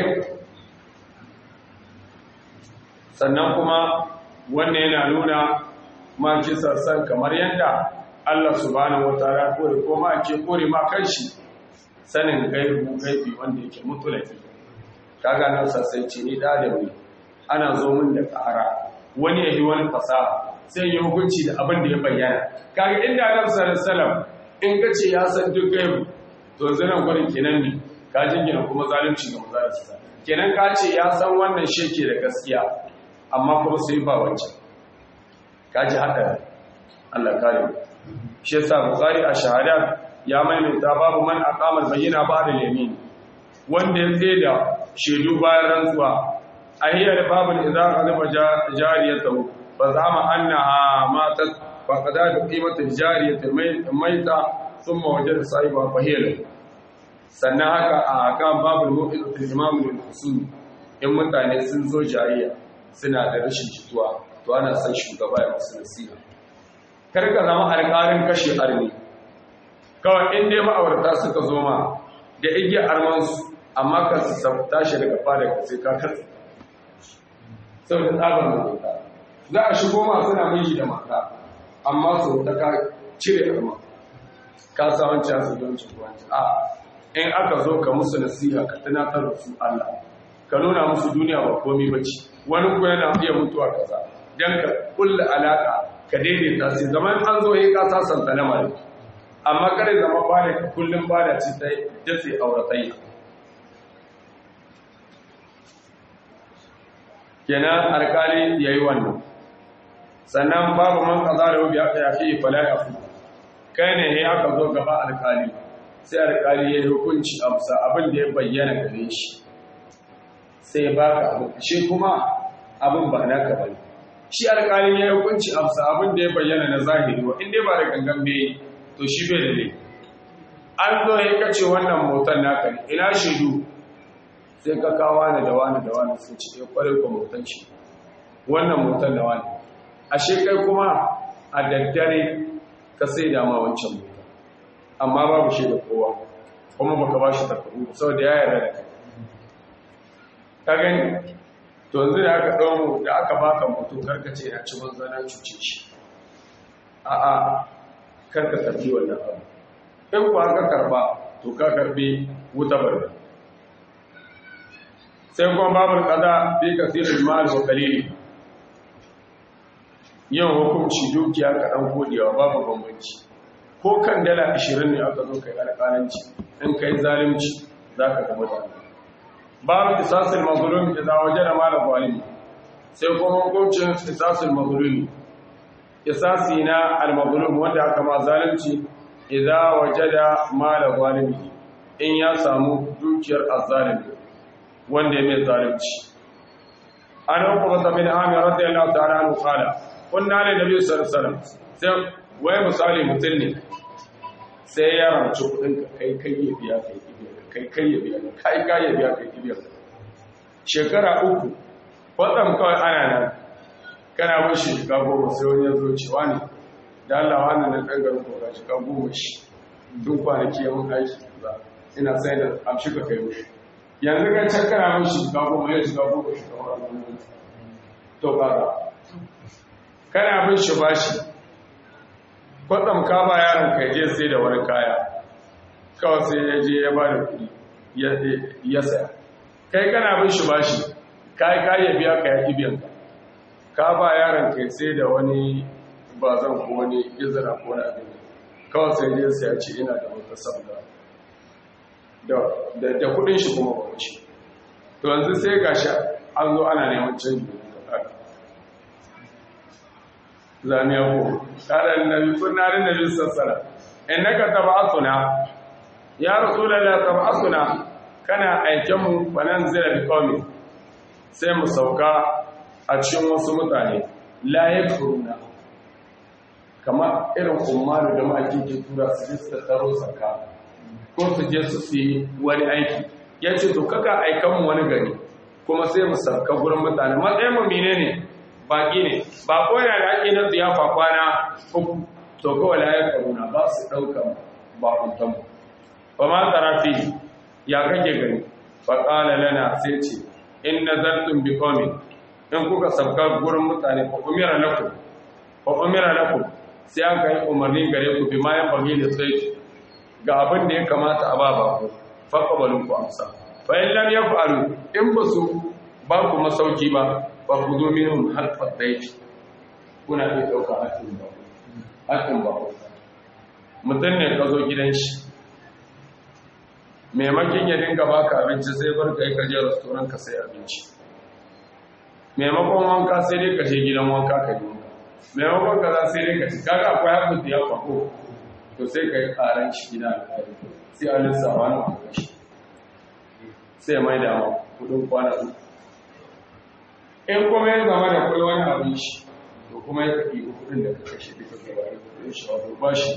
sannan kuma wannan yana nuna ma kisa san kamar yadda Allah subhanahu wataala kore ko ma ke kore ma kanshi sanin gaibu gaibi wanda yake mutulaki kaga nan sassai ce ni da da ni ana zo min da ƙara wani yayi wani fasaha sai yi hukunci da abin da ya bayyana kaga inda Annabi sallallahu alaihi wasallam in kace ya san duk gaibu to yanzu nan gurin kenan ne ka jingina kuma zalunci ga manzo kenan ka ce ya san wannan sheke da gaskiya amma kuma sai ba wancan kaji haka Allah kare shi yasa bukhari a shahada ya maimaita babu man aqama bayyana ba'da yamin wanda ya tsaye da shedu bayan rantsuwa ahiyar babul idza qadama jariyatu fa zama annaha matat fa qada qimat jariyatu maita thumma wajada sahiba fa hiya sannan haka a kan babul mu'izatul imam lil usul in mutane sun zo jariya suna da rashin jituwa to ana son shugaba ya musu nasiha kar ka zama alƙarin kashe arni kawai in dai ma'aurata suka zo ma da igiyar armansu amma ka su tashi daga fada ka sai ka katsa saboda tsabar mutunta za a shigo ma suna miji da mata amma su ta ka cire arma ka sa wancan su don ci wancan a in aka zo ka musu nasiha ka tunatar da su Allah ka nuna musu duniya ba komai bace wani ko yana iya mutuwa kaza dan ka kulla alaka ka daidaita sai zaman an zo yi ka sasanta lamarin amma kare zama bada ka kullum bada ci ta dace auratayya kenan alkali yayi wannan sannan babu man kaza da wubi aka yafi fala yafi kai ne ya aka zo gaba alkali sai alkali ya yi hukunci a musa abin da ya bayyana gare shi sai ba ka abin shi kuma abin ba naka bane shi alkali ya yi hukunci a musa abin da ya bayyana na zahiri wa inda ba da gangan bai to shi bai da ne an zo ya kace wannan motar naka ne ina shaidu sai ka kawo wani da wani da wani sun ci ya kware ko motar shi wannan motar da wani ashe kai kuma a daddare ka sai da ma wancan motar amma babu shi da kowa kuma baka ba shi takardu saboda ya yarda da kai ka gani to yanzu da aka ɗau da aka baka mutum karka ce na ci banza na cuce shi a'a karka karbi wannan abu in kuwa ka karba to ka karbi wuta barba sai kuma babu kaza bi kasirin mal wa qalili yin hukunci dukiya kaɗan kodewa babu bambanci ko kan dala 20 ne aka zo kai alƙalanci in kai zalunci za ka gaba da babu kisasul mazlum idan wajada mala zalimi sai kuma hukuncin kisasul mazlumi kisasi na al-mazlum wanda aka ma zalunci idan wajada mala zalimi in ya samu dukiyar azzalimi wanda ya mai zalunci an hukumata bin amir radiyallahu ta'ala anhu qala kunna li nabiy sallallahu alaihi wasallam sai wai misali mutum ne sai ya ranci kudin ka kai kai ya biya kai kai kai ya biya kai kai ya biya kai biya shekara uku kwatsam kawai ana nan kana mun shi shiga goma sai wani ya zo cewa ne da Allah wannan na ɗan garin koga shiga goma shi duk kwanaki ya mun aiki ba ina sai da amshi ka kai mushi yanzu kan can kana mun shi shiga goma ya shiga goma shi kamar wannan to kaga kana bin shi bashi kwatsam ka ba yaron ka je sai da wani kaya kawai sai ya je ya ba da kuɗi ya saya kai kana bin shi bashi kai ka ya biya ka ya biyan ka ka ba yaron ka sai da wani bazan ko wani izira ko wani abin kawai sai ya sai ya ce ina da wata sabga da da kudin shi kuma ba wuce to yanzu sai gashi an zo ana neman canji zamiya ko karan nabi sunnarin nabi sassara innaka tab'atuna ya rasulullahi tab'atuna kana aiken mu fanan zira bi qawmi sai mu sauka a cikin wasu mutane la yakfuruna kamar irin umaru da ma'aikin ke tura su je su tattaro saka ko su je su fi wani aiki ya ce to kaka aikan mu wani gari kuma sai mu sauka gurin mutane matsayin mu menene ne baki ne ba ko yana da ake na ziyafa kwana uku to kawai la ya karuna ba su ɗauka bakuntan mu ba ma tarafi ya kake gani fa qala lana sai ce in nazartum bi qaumin in kuka sabka gurin mutane fa umira lakum fa umira lakum sai an kai umarni gare ku bi ma yan bagi da sai ga abin da ya kamata a ba ba ku fa qabalun ku amsa fa in lam yaf'alu in basu ba ku masauki ba ba ku zo minhum harfa daifi kuna iya ɗauka haƙƙin ba haƙƙin ba mutum ne ka zo gidan shi maimakon ya dinga baka abinci sai bar ka yi ka je restoran ka sai abinci maimakon wanka sai dai ka je gidan wanka ka yi wanka maimakon ka za sai dai ka ci kaga akwai haƙƙin da ya kwako to sai ka yi ƙaran shi gida sai a lissafa na kuka shi sai mai da kudin kwana uku in kuma ya zama da kai wani abin shi to kuma ya kaɗi kudin da ka kashe duka kai wani kudin shi wato ba shi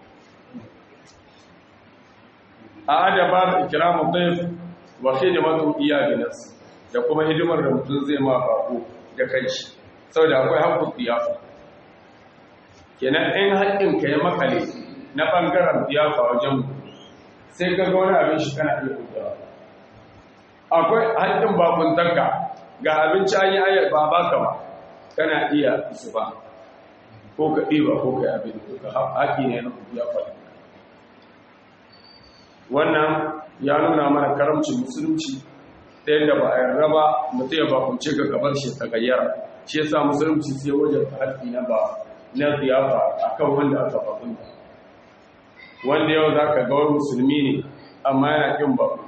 a adaba da ikiramu ɗaya wa hidimatu iya binas da kuma hidimar da mutum zai ma bako da kai shi saboda akwai haƙƙun tiyafa kenan in haƙƙin ka ya makale na ɓangaren tiyafa wajen sai ka ga wani abin shi kana iya hutawa akwai haƙƙin bakuntanka ga abinci an yi ayar ba baka ba kana iya su ba ko ka ɗiba ko ka yi abin ka haƙi ne na ya faɗi wannan ya nuna mana karamcin musulunci ta yadda ba a yarda ba mutum ya bakunce ga gabar shi ta gayyara shi yasa musulunci sai wajen haƙi na ba na ziyafa akan wanda aka bakunta wanda yau za ka ga wani musulmi ne amma yana ƙin bakunta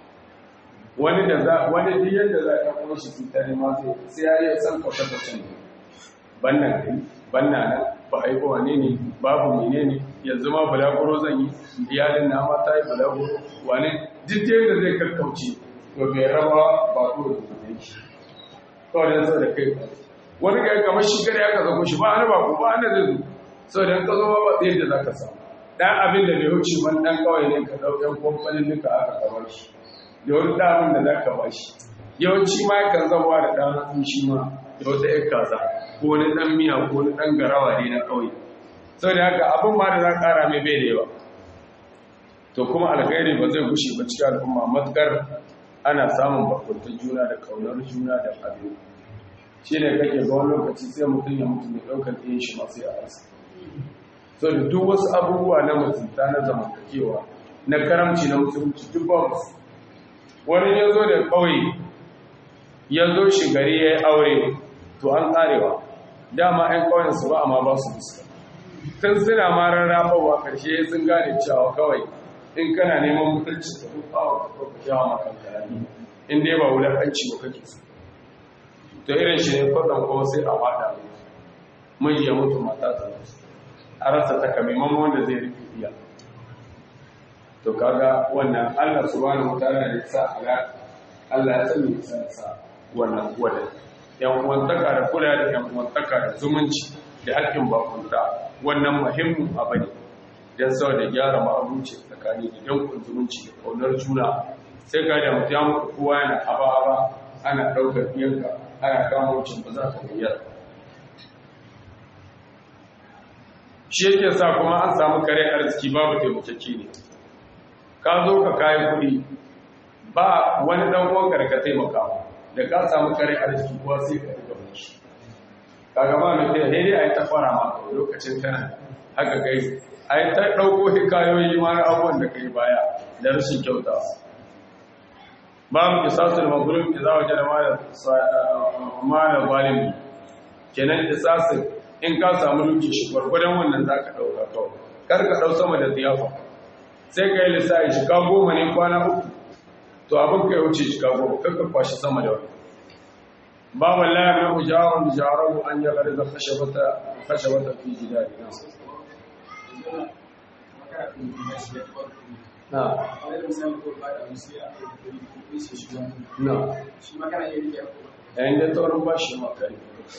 wani da za wani duk yadda za a kuma shi fita ne ma sai ya yi san kwata kwata ne banna kai banna na ba a yi ko wane ne babu mene ne yanzu ma bulaguro zan yi iyalin na ma ta yi bulaguro wane duk yadda zai kakkauce to bai raba ba ko da kuma shi kawai dan sa da kai wani ga kamar shi gare aka zago shi ba ana ba ko ba ana zai zo saboda ka zo ba yadda za ka samu dan abin da bai wuce wani dan kawai ne ka ɗauki kwamfanin duka aka kamar shi da wani damin da za ka ba shi yawanci ma yakan zama da ɗan hatsi shi ma da wata ‘yar kaza ko wani ɗan miya ko wani ɗan garawa ne na ƙauye sau da haka abin ma da za ƙara mai bai da yawa to kuma alkhairi ba zai gushe ba cikin al'umma matuƙar ana samun bakuntar juna da ƙaunar juna da abin shi ne kake ga wani lokaci sai mutum ya mutu mai ɗaukar ɗayan shi masu ya arsa sau da duk wasu abubuwa na mutunta na zamantakewa na karamci na musulunci duk ba musu wani ya zo da ƙauye ya zo shi gari ya yi aure to an ƙarewa dama 'yan ƙauyensu ba amma ba su fuska tun suna ma rarrafawa ƙarshe sun gane cewa kawai in kana neman mutunci ka rufa wa ka kawo kyawa makan karami in dai ba wulaƙanci ba kake so to irin shi ne kwaɗan kuma sai a fada mai ya mutu mata ta a rasa takamaiman wanda zai rufe iya to kaga wannan Allah subhanahu wataala da ya sa ala Allah ya sani ya sa wannan wadan yan uwantaka da kula da yan uwantaka da zumunci da hakkin bakunta wannan muhimmin abu ne dan saboda gyara ma'abuci tsakani da yankun zumunci da kaunar juna sai ga da mutum ya mutu kowa yana haba haba ana ɗaukar biyanka ana kama wucin ba za ka gayyar shi yake sa kuma an samu kare arziki babu taimakeki ne ka zo ka kayi kuɗi ba wani ɗan uwanka da ka taimaka da ka samu kare arziki kuwa sai ka riga shi kaga ba mai tsaye dai a yi ta fara ma lokacin tana haka kai a yi ta ɗauko hikayoyi ma na abubuwan da kai baya da rashin kyauta babu kisasul mazlum idza wajada ma da zalimi kenan kisasul in ka samu duki shi gwargwadon wannan zaka dauka kawai kar ka dau sama da ziyafa sai ka yi lissafi shiga goma ne kwana uku to abin ka ya wuce shiga goma kar ka kwashi sama da wani babu la ya mai ujarun jarahu an ya gari da khashabata khashabata fi jidari na na yayin da taurin ba shi makari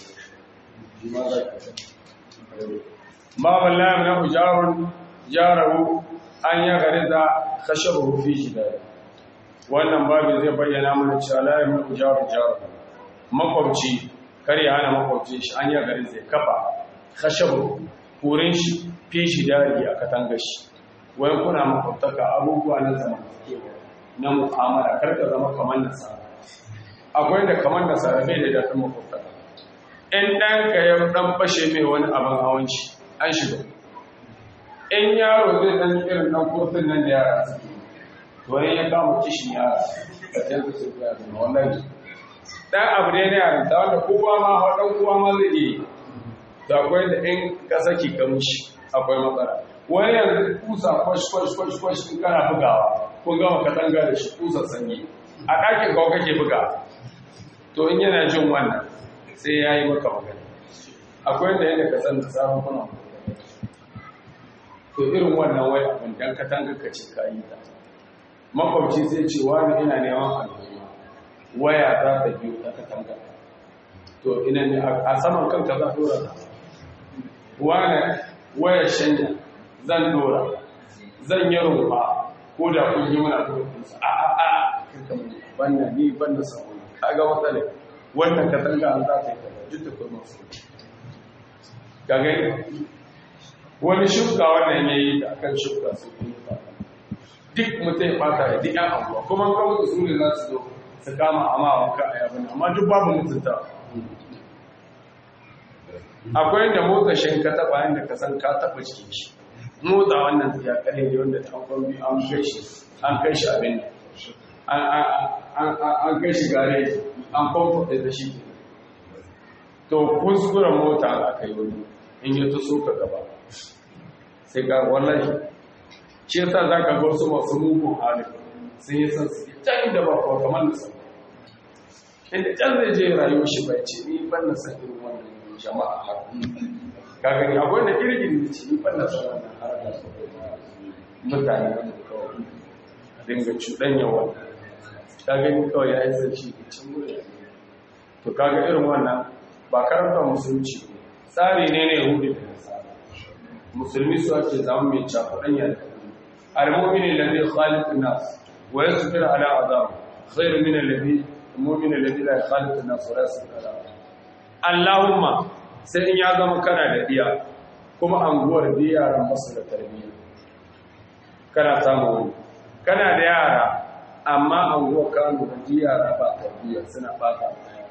babu la ya mai ujarun jarahu an ya gari da khashabata fi jidari wannan babin zai bayyana mana cewa la ya mai ujarun jarahu makwabci kar ya hana makwabci shi an yi garin zai kafa khashabu kurin shi fi shi dari a katanga shi wai kuna makwabtaka abubuwa na zama na mu'amala kar ka zama kamar nasara akwai da kamar nasara bai da daɗin makwabtaka in ɗan ka ya ɗan fashe mai wani abin hawan shi an shiga in yaro zai ɗan irin ɗan kofin nan da yara suke wani ya kama kishin yara ka canza su fiye da wallahi dan abu ne na yarinta wanda kowa ma dan kowa ma zai yi da akwai da in ka saki ka mushi akwai matsala wani yanzu kusa kwash kwash kwash kwash in kana bugawa kun gama ka tanga da shi kusa sanyi a ɗakin kawo kake buga to in yana jin wannan sai ya yi maka magana akwai da yadda ka san da sabon kuna to irin wannan wai abin dan ka tanga ka ce ka yi ta makwabci sai ce wani ina neman alheri waya za ta biyo ta katanga to ina ne a saman kanka za dora ta wane waya shanya zan dora zan yi rumfa ko da kun yi mana kurkunsa a a a kirka mu banna ni banna samu kaga matsala wannan katanga an za ta yi kaza duk da kuma su ka gani wani shuka wannan ya yi ta akan shuka su yi duk mutum ya fata da duk yan abuwa kuma kan su ne za su zo su kama amma wanka a yabin amma duk babu mutunta akwai da motsa shi ka taba yadda ka san ka taba cikin shi motsa wannan ya kare ne wanda ta kwambi an kai shi an kai shi abin an kai shi gare an kwamfata da shi to kuskuren mota a kai wani in yi ta so ka gaba sai ga wallahi shi yasa za ka ga wasu masu mugun halin sun yi san su can da ba kuwa kamar da sama inda can zai je rayuwar shi bai ce ni ban na san irin wannan jama'a har ka gani akwai da kirgin da ce ni ban na san wannan har da mutane wanda kawai dinga cuɗanya wannan ka gani kawai ya yi sarki da can wurin to kaga irin wannan ba karanta musulunci tsari ne ne yahudi da nasara musulmi su ake zama mai cakuɗanya da al-mu'min alladhi khaliq an-nas ويصبر على عذاب خير من الذي المؤمن الذي لا يخالط الناس ولا يصبر على عذاب اللهم sai in ya zama kana da diya kuma anguwar diya ran basu da tarbiyya kana samu wani kana da yara amma anguwar kano da yara ba tarbiyya suna fata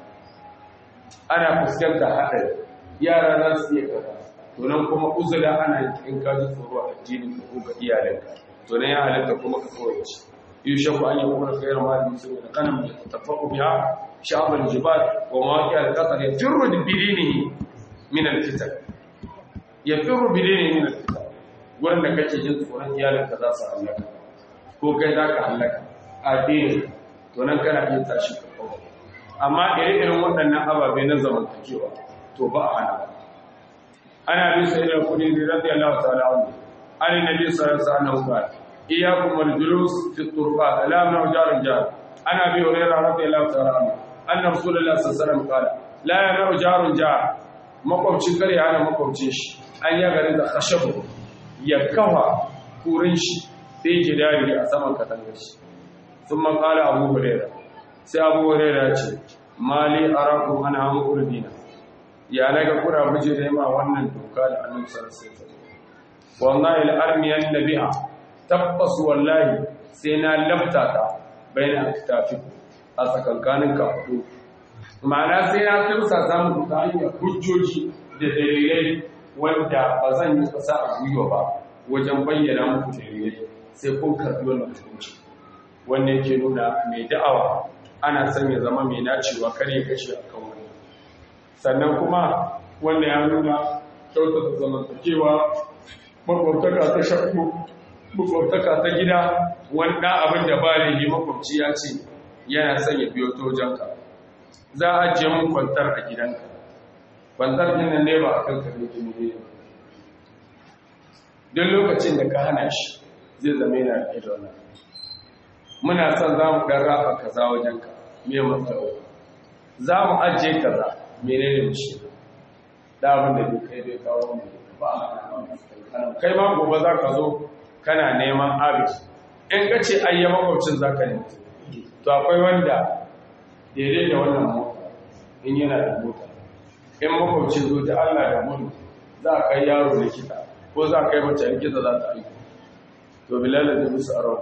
ana fuskantar haɗari yara za su iya kaza to nan kuma uzula ana in ka ji tsoro a addinin ka ko ga iyalinka to nan ya halatta kuma ka koyace يوشك أن يكون خير مال المسلمين غنم يتفق بها شعب الجبال ومواقع القطر يفر بدينه من الفتن يفر بدينه من الفتن wanda kake jin tsoron iyalinka za su hallaka ko kai za ka hallaka a dini to nan kana iya tashi ka kawo amma ire-iren waɗannan ababe na zamantakewa to ba a hana ba ana bisa irin kudi radiyallahu ta'ala anhu an nabi sallallahu alaihi wasallam إياكم والجلوس في الطرقات لا من جار جار أنا أبي هريرة رضي الله تعالى عنه أن رسول الله صلى الله عليه وسلم قال لا يمنع جار جار makwabcin kare hana makwabcin shi an ya gari da khashabu ya kawa kurin shi sai ji dari a saman katangar shi sun makala abu hurera sai abu hurera ce mali araku ana hamu kurbina ya naga kura buje da yama wannan doka da annabi sallallahu alaihi wasallam wallahi al-armiyan nabiha tabbas wallahi sai na lafta ta bayan tafi a tsakankanin kafudu ma'ana sai na tursa samun ta hanyar hujjoji da dalilai wanda ba zan yi kasa a gwiwa ba wajen bayyana muku dalilai sai kun karbi wannan hukunci wanda yake nuna mai da'awa ana son ya zama mai nacewa kar ya kashe a kan wani sannan kuma wanda ya nuna kyautata zamantakewa makwabtaka ta shakku makwabtaka ta gida wanda abin da ba laifi makwabci ya ce yana son ya biyo tojanka za a je mun kwantar a gidanka kwantar ɗin nan ne ba a kan kare jini ne don lokacin da ka hana shi zai zama yana da idona muna son za mu ɗan rafa kaza wajenka me matsawo za mu ajiye kaza menene mu shi da abin da bai kai bai kawo mu ba a kai ma gobe za ka zo kana neman abin in ka ce ayya makwabcin za ka nemi to akwai wanda daidai da wannan mota in yana da mota in makwabcin zo ta allah da mun za a kai yaro likita ko za a kai mace likita za ta aiki to bilal da musu arawa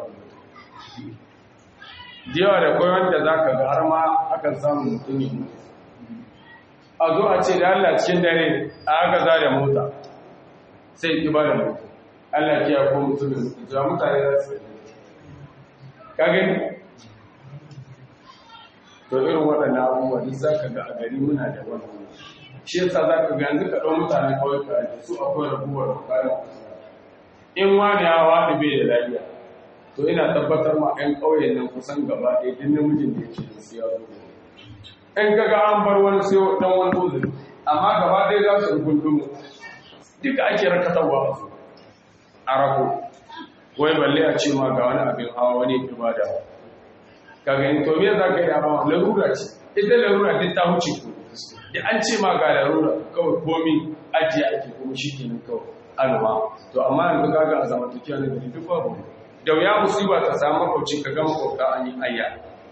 diyawa da kawai wanda za ka ga har ma akan samun mutum yi a zo a ce da allah cikin dare a aka za da mota sai ki ba da mota allah ki ya ko mutum da mutum da mutane za su ka gani to irin waɗannan abubuwa duk za ka ga a gari muna da wannan shi yasa za ka ga yanzu ka ɗau mutane kawai ka ake su akwai rabuwar kayan in wani ya waɗi bai da lafiya to ina tabbatar ma 'yan ƙauyen nan kusan gaba ɗaya duk namijin da yake da siya zo in ka ga an bar wani sai ɗan wani uzuri amma gaba ɗaya za su gundumu duka ake rakatarwa a su a rako wai balle a ce ma ga wani abin hawa wani ibada ka gani to me za ka yi da hawa larura ce ita larura duk ta wuce ku da an ce ma ga larura kawai komi ajiye ake kuma shi kenan kawai alwa to amma yanzu kaga a zamantakewa na gari duk babu da wuya musiba ta samu makwabci ka ga makwabta an yi ayya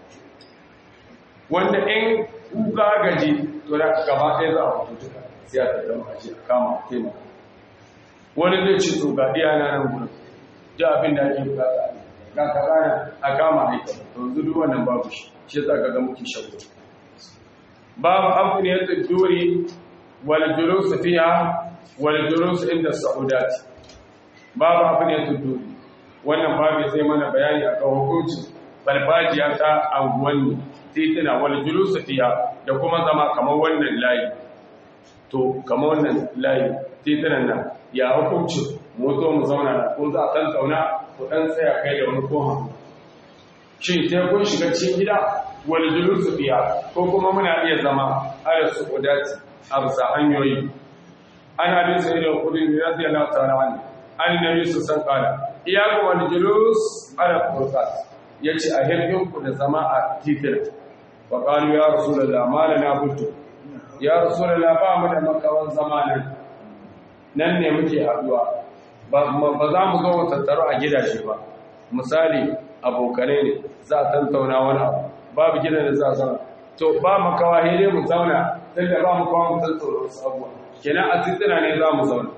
wanda in kuka gaji to da gaba ɗaya za a fito duka sai a tattama a ce a kama taimaka wani zai ci to ga iya na nan gudun da abin da ake bukata ga kaza a kama aika to yanzu duk wannan babu shi shi yasa ka ga muke shago babu amfaniyatul duri wal julus fiha wal julus inda sa'udat babu amfaniyatul duri wannan babu sai mana bayani akan hukunci farfajiya ta anguwanni titina wal julus fiha da kuma zama kamar wannan layi to kamar wannan layi titinan nan ya hukunci moto mu zauna na ko za a tantauna ku dan tsaya kai da wani kohan shin sai kun shiga cikin gida wal julus fiha ko kuma muna iya zama ala su'udat a bisa hanyoyi ana bin sai da kudin radiyallahu ta'ala anhu annabi su san kala iyakum wal julus ala furqat yace a hirbin ku da zama a titina wa qalu ya rasulullah ma lana butu ya rasulullah ba mu da makawan zamanin nan ne muke haduwa ba za mu zo mu tattaro a gidaje ba misali abokanai ne za a tantauna wani abu babu gidan da za a zauna to ba makawa ne mu zauna don da ba mu kawo mu tantauna wasu abuwa kenan a titina ne za mu zauna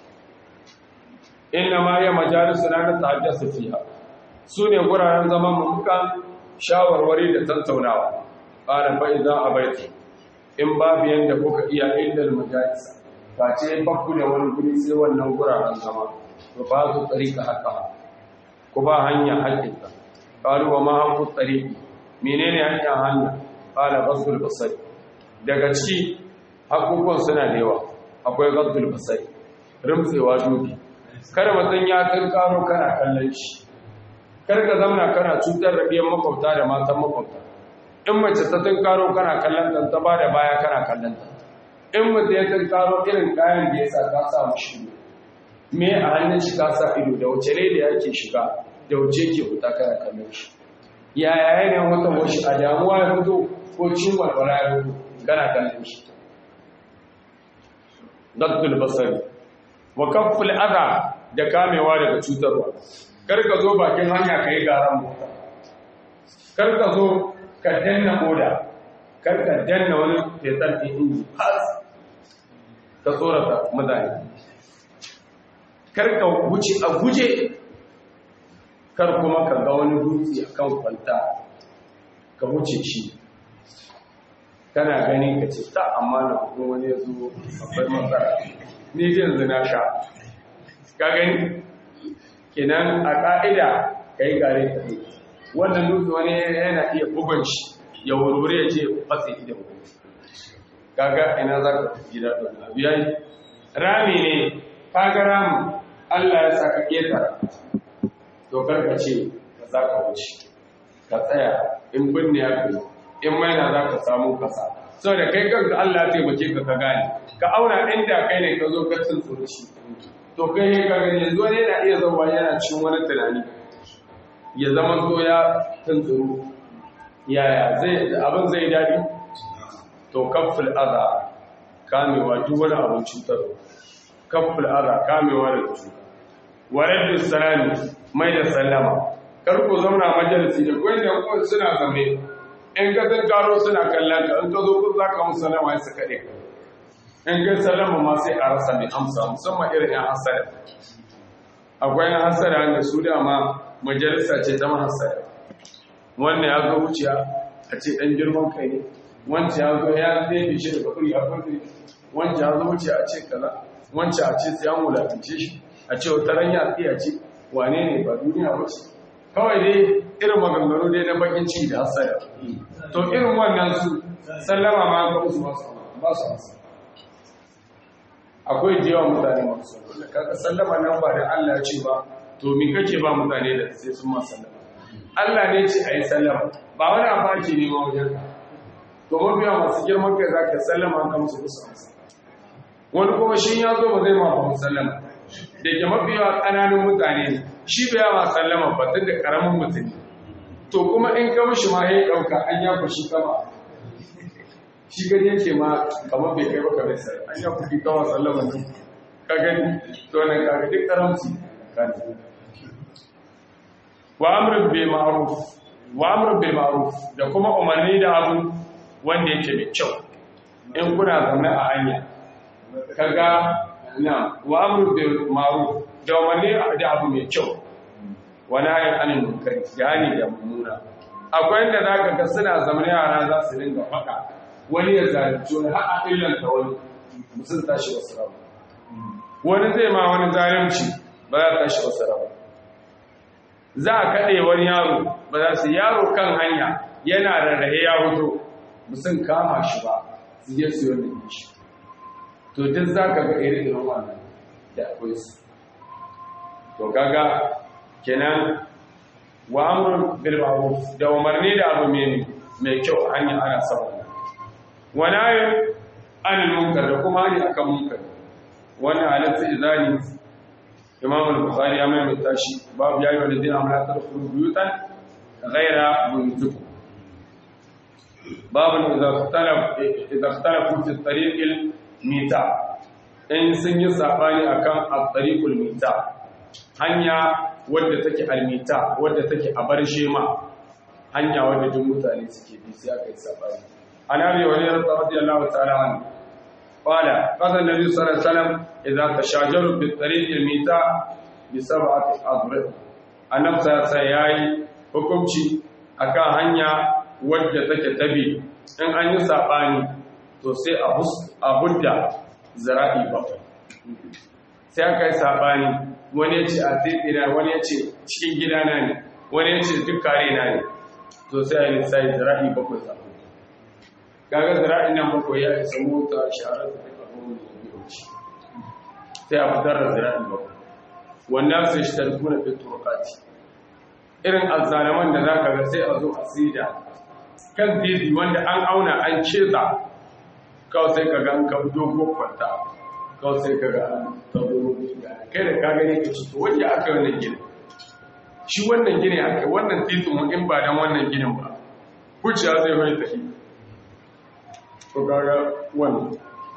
inna ma ya majalisu na ta hajjasa fiha su ne guraren zaman mu muka shawarwari da tattaunawa ƙara fa'iza a baiti in babu yadda kuka iya indal majalisa ba ce bakku da wani guri sai wannan guraren zama to ba su tsarika haka ku ba hanya haƙƙinta ƙalu wa ma haƙƙu tsariki menene hanyar hanya ƙala gasul basari daga ciki haƙƙoƙon suna da yawa akwai gasul basari rimtsewa dubi kar mutum ya karo kana kallon shi kar ka zamana kana cutar da biyan makwabta da matan makwabta in mace ta tunkaro kana kallon ta ta bada baya kana kallon ta in mutum ya tunkaro irin kayan da ya sa ka sa mushi me a hannun shi ka sa ido da wace ne da yake shiga da wace ke fita kana kallon shi ya yaya ne wata washi a damuwa ya fito ko cin walwala ya fito kana kallon shi gaddul basari wa kafful adha da kamewa daga cutarwa kar ka zo bakin hanya ka yi garan mota kar ka zo ka danna moda kar ka danna wani fetar ɗin inji has ka tsorata mutane kar ka wuce a guje kar kuma ka ga wani dutse a kan kwanta ka wuce shi kana gani ka ce ta amma na kuma wani ya zo akwai matsala ni yanzu na sha ka gani kenan a ka'ida kai gare ka wannan dutse wani yana iya bugun shi ya wurwure ya ce fatsi idan kaga ina za ka gida ɗin abu yayi rami ne kaga ramin Allah ya saka ƙetara to karka ce ka za ka wuce ka tsaya in binne ya kai in maina za ka samu kasa saboda kai kanka Allah ya taimake ka ka gane ka auna inda kai ne ka zo ka tsuntsuro shi to kai ne ka gani yanzu wani yana iya zama yana cikin wani tunani ya zama so ya tsuntsuro yaya zai abin zai daɗi to kafin aza kamewa duk wani abin cutarwa kafin aza kamewa da cuta warar da salami mai da sallama karku zauna majalisi da kuwa da kuwa suna zame in ka zan karo suna kallon ka in ka zo kun za ka musu sallama ya suka ɗe in kai sallama ma sai a rasa mai amsa musamman irin yan hasara akwai yan hasara da su dama majalisa ce ta mahasara wannan ya zo wuciya a ce ɗan girman kai ne wancan ya zo ya zai shi daga kuri a kuri wancan ya zo wuciya a ce kaza wancan a ce sai an wulafince shi a ce wata ranya tsiya ce wane ne ba duniya ba ce kawai dai irin maganganu dai na bakin ciki da hasara to irin wannan su sallama ma ga musu ba su masa akwai da yawan mutane masu da kaka sallama nan ba da Allah ya ce ba to mi kake ba mutane da sai sun ma sallama Allah ne ce a yi sallama ba wani abaki ne ma wajen ka to mafiya masu girman kai za ka sallama kan musu kusa amsa wani kuma shi ya zo ba zai ma ba sallama da ke mafiya ƙananun mutane ne shi bai yawa sallama ba tun da ƙaramin mutum to kuma in ka mishi ma ya ɗauka an ya kushi kama shi gani yake ma kamar bai kai baka bai sai an ya kushi kama sallama ne ka gani to nan ka ga duk karamci wa amrun bil ma'ruf wa amrun bil ma'ruf da kuma umarni da abu wanda yake mai kyau in kuna zaune a hanya kaga na wa amru bil ma'ruf da wani da abu mai kyau wani ayin anin munkari yani da mummuna akwai inda zaka ga suna zaman yara za su dinga faɗa wani ya zalunci wani har a illanta wani musun tashi wasu rabu wani zai ma wani zalunci ba za ta tashi wasu rabu za a kaɗe wani yaro ba za su yaro kan hanya yana rarrahe ya hoto musun kama shi ba su je su yi wani shi to duk za ka ga irin wannan da akwai su to kaga kenan wa amrun bil ma'ruf da umarni da abu mai mai kyau hanya ana samu wa nahy anil munkar da kuma hani akan munkar wannan halatta izani imam al-bukhari ya mai tashi babu yayi wa ladina amala tadkhulu buyutan ghayra buyutikum babu idza talab idza talafu fi tariqil mita in sun yi sabani akan at-tariqul mita hanya wadda take almita wadda take a bar shema hanya wadda duk mutane suke bi sai aka yi sabani anabi wa radiyallahu ta'ala anhu qala qala nabi sallallahu alaihi wasallam idza tashajaru bi tariqil mita bi sab'ati adrib annab sai yayi hukunci akan hanya wadda take tabi in an yi sabani to sai a hudda zara'i bakwai sai aka yi saɓani wani ya ce a tsitsina wani ya ce cikin gidana ne wani ya ce duk kare na ne to sai a yi lissayi zara'i bakwai zaɓi gaga zara'i nan bakwai ya isa mota shaharar da ta abubuwan da biyu ci sai a fitar da zara'i bakwai wannan sai shi tarkuna fi turkati irin azzalaman da za ka ga sai a zo a sida kan titi wanda an auna an ceza kawai sai ka ga an kan dogo kwanta kawai sai ka ga an tauro kai da ka gani ka cito wanda aka yi wannan gini shi wannan gini aka yi wannan titin in ba don wannan ginin ba kuciya zai mai tafi ko kaga wannan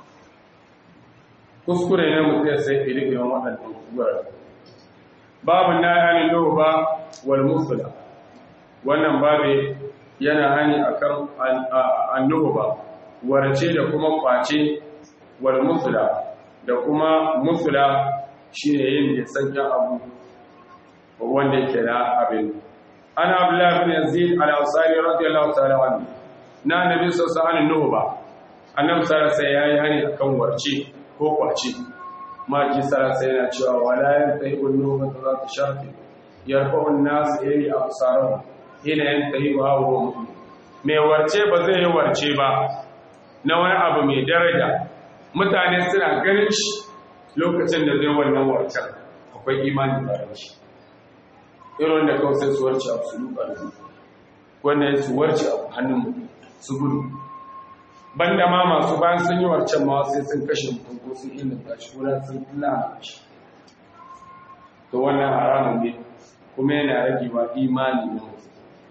kuskure ne mutum ya sai iri-irin waɗannan wurare babu na yanin yau ba wal musula wannan babu yana hani akan annuhu ba warce da kuma kwace wal musula da kuma musula shine yin da sanya abu wanda yake na abin ana abdullah bin yazid al-ansari radiyallahu ta'ala anhu na nabi sallallahu alaihi wasallam ba annabi sallallahu alaihi yayi hani akan warce ko kwace maki sarasa yana cewa wala yan tsayi ulnu ba za ta shafi yarfa'un nasu yayi a kusarar ina yan tsayi ba hawa mutu mai warce ba zai yi warce ba na wani abu mai daraja mutane suna ganin shi lokacin da zai wannan warcen akwai imanin bayan shi irin da kawai sai su warce a su lupa da wannan su warce a hannun mutum su gudu banda ma masu bayan sun yi warcen ma sai sun kashe mutum ko sun illata shi ko sun lana shi to wannan haramun ne kuma yana rage wa imani na mutum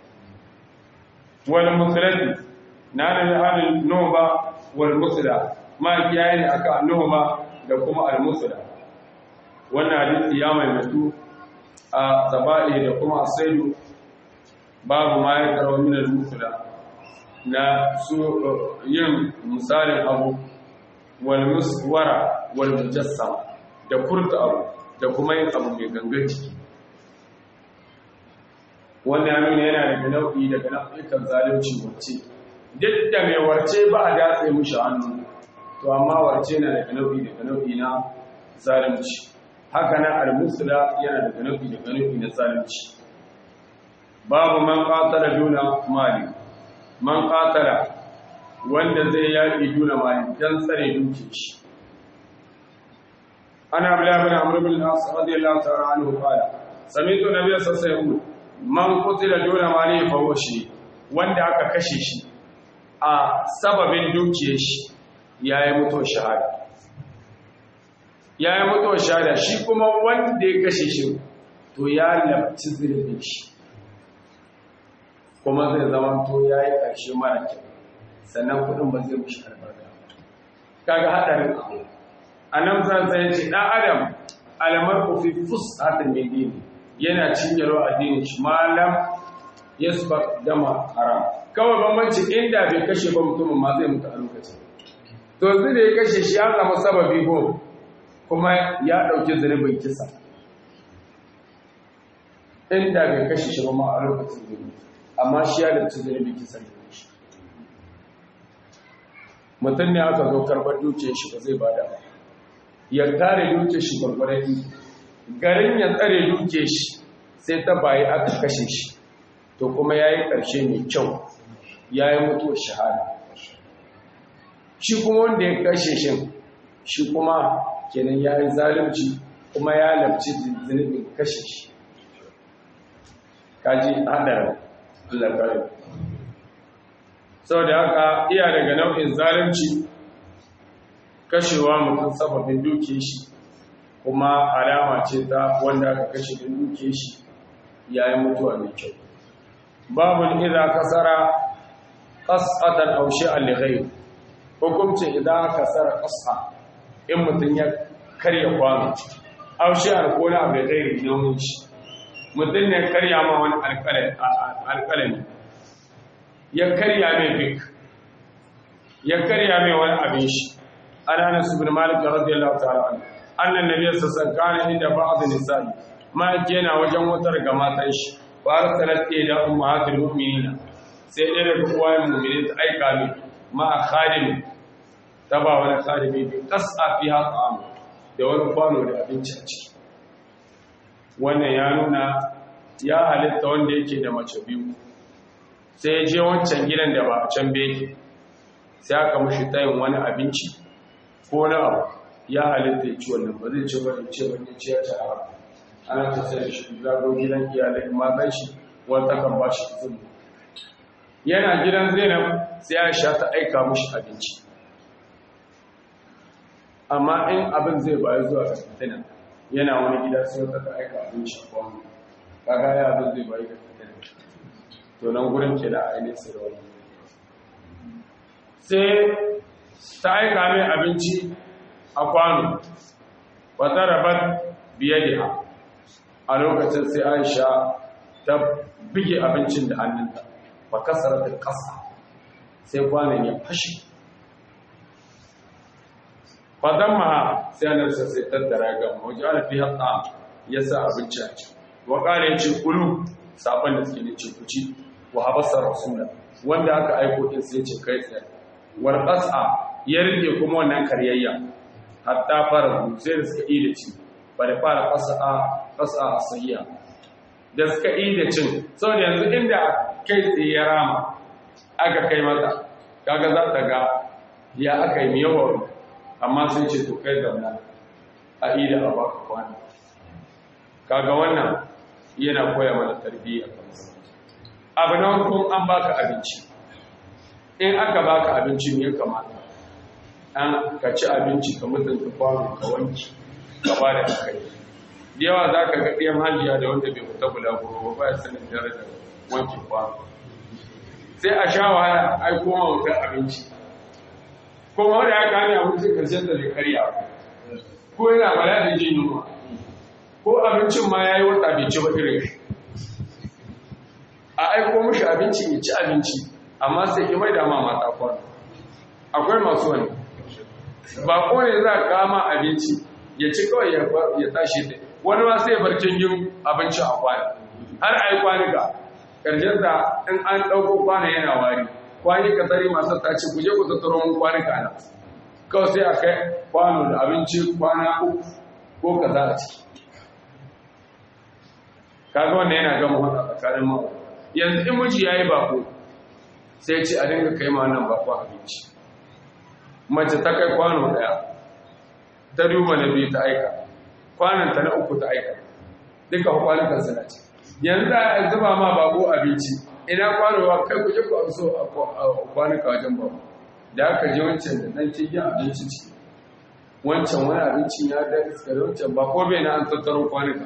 wal musulati na da halin noma wal musula ma kiyaye ne aka noma da kuma al musula wannan hadisi ya maimaitu a zaba'i da kuma asaidu babu ma ya karo min al musula na su yin misalin abu wal muswara wal mujassam da furta abu da kuma yin abu mai gangan ciki wannan ya nuna yana daga nau'i daga nau'ikan zalunci wacce duk da mai warce ba a datse mushi hannu to amma warce na daga nau'i daga nau'i na zalunci haka nan al-musla yana daga nau'i daga nau'i na zalunci babu man qatala duna mali man qatala wanda zai yaki duna mali dan tsare duke shi ana abdullah bin amr bin al-as radiyallahu ta'ala anhu qala sami'tu nabiyya sallallahu alaihi wasallam man qutila duna mali fa huwa shi wanda aka kashe shi a sababin dukiyar shi yayi mutuwar shahada yayi mutuwar shahada shi kuma wanda ya kashe shi to ya labci zirbin shi kuma zai zama to yayi karshe mara kyau sannan kudin ba zai mushi albarka kaga hadarin abu annabi sallallahu alaihi wasallam dan adam alamar fi fusatin min dini yana cinyarwa addinin shi malam yasbaq dama haram kawai bambanci inda bai kashe ba mutumin ma zai mutu a lokacin to yanzu da ya kashe shi ya zama sababi ko kuma ya dauki zunubin kisa inda bai kashe shi ba ma a lokacin zai mutu amma shi ya dauki zunubin kisa ne mutum ne aka zo karɓar dukiyar shi ba zai bada ba ya tare dukiyar shi gwargwaron garin ya tsare dukiyar shi sai ta bayi aka kashe shi to kuma ya yi ƙarshe mai kyau ya yi mutuwar shahada shi kuma wanda ya kashe shi shi kuma kenan ya yi zalunci kuma ya labci zunubin kashe shi kaji haɗarin Allah kare sau da haka iya daga nau'in zalunci kashewa mutum sababin duke shi kuma alama ce ta wanda aka kashe da duke shi ya yi mutuwa mai kyau babun idan kasara ƙasatan aushe alighai hukuncin idan kasara ƙasa in mutum ya karya kwano aushe alkola abu da gairi nauyin shi mutum ne karya ma wani alƙalami ya karya mai fik ya karya mai wani abin shi ana nasu bin malik radiyallahu ta'ala anhu annan nabiyyu sallallahu alaihi inda ba'd nisa'i ma yana wajen wutar ga matan shi wa arsalat ila ummahatil mu'minina sai dai daga uwayen mu'minin ta aika mi ma khadim ta ba wani khadimi bi qas'a fiha ta'am da wani kwano da abinci a ciki wannan ya nuna ya halitta wanda yake da mace biyu sai ya je wancan gidan da ba a can beki sai aka mushi tayin wani abinci ko na abu ya halitta ya ci wannan ba zai ci ba ce wani ci ya ci a ana ta sai shi zago gidan iyalai matan shi wata kan ba shi izini yana gidan zainab sai ya sha ta aika mushi abinci amma in abin zai bayi zuwa ga fitina yana wani gida sai wata ta aika abinci a kwanu kaga ya abin zai bayi ga fitina to nan gurin ke da ainihin sirri sai ta aika mai abinci a kwano wata rabar biye da a lokacin sai aisha ta bige abincin da hannunta ba kasar da kasa sai kwanan ya fashe fadan ma sai anarsa sai tattara ga wajen alafi hatsa ya sa abinci a ci wa ƙarin ce kulu sabon da suke ne ce kuci wa habasar rasula wanda aka aiko din sai ce kai tsaye war qas'a ya rike kuma wannan karyayya hatta fara sai da suka yi da ci ba da fara fasa a sahiya da suka yi da cin sau da yanzu inda kai tsaye ya rama aka kai mata kaga za ta ga ya aka yi yawon amma sun ce to kai zauna a ida a baka kwana kaga wannan yana koya mana tarbiyya abu na hukun an baka abinci in aka baka abinci ne kamata an ka ci abinci ka mutunta kwano ka wanki ka ba da kai da yawa za ka ga ɗiyan hajiya da wanda bai fita bulaguro ba ya sanin darajar wankin kwano sai a sha wahala ai koma wutar abinci kuma wanda ya kame abincin karshen da zai karya ko yana bala da jin yunwa ko abincin ma ya yi wata bai ci ba irin shi a aiko mashi abinci ya ci abinci amma sai ki mai dama mata kwano akwai masu wani ba ko ne za ka kama abinci ya ci kawai ya tashi da wani ma sai barcin yin abinci a kwano har a yi kwanuka ƙarshen da in an ɗauko kwana yana wari kwani ka tsari masu tace ku je ku tattaro mun kwanuka na kawai sai a kai kwano da abinci kwana uku ko ka za a ciki kaga wanda yana gama wata tsakanin mawa yanzu in miji ya yi bako sai ce a dinga kai ma nan bako abinci mace ta kai kwano daya ta duba na biyu ta aika kwananta na uku ta aika duka kwanukan suna ce yanzu a zuba ma bako abinci ina kwanowa kai kuje ku amso a kwanuka wajen bako da aka je wancan da nan cikin abinci ciki wancan wani abincin ya da iska da wancan ba ko bai na an tattaro kwanuka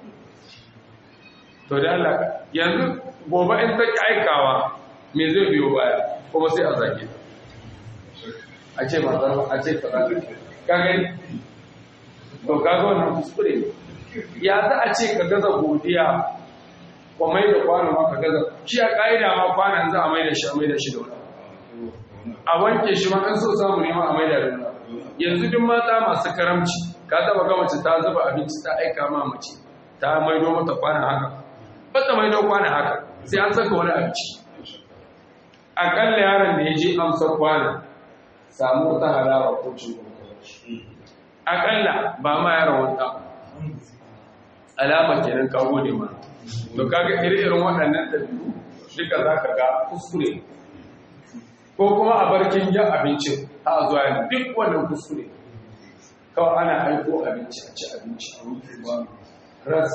to da Allah yanzu gobe in ta aikawa me zai biyo baya kuma sai a zage a ce matar a ce kaza ka gani to kaga wannan kuskure ya za a ce ka gaza godiya ko mai da kwano ma ka gaza shi a ka'ida ma kwanan za a mai da shi a mai da shi da wani a wanke shi ma an so samu ne ma a mai da wani yanzu duk mata masu karamci ka taba ga mace ta zuba abinci ta aika ma mace ta maido mata kwana haka bata maido kwana haka sai an saka wani abinci akalla yaron da ya je amsar kwana samu wata halawa ko cin akalla ba ma yaron wata alama kenan ka gode ma to kaga ire-iren waɗannan ɗabi'u duka za ka ga kuskure ko kuma a barkin yin abincin a zuwa yin duk wannan kuskure kawai ana aiko abinci a ci abinci a wuce ba ras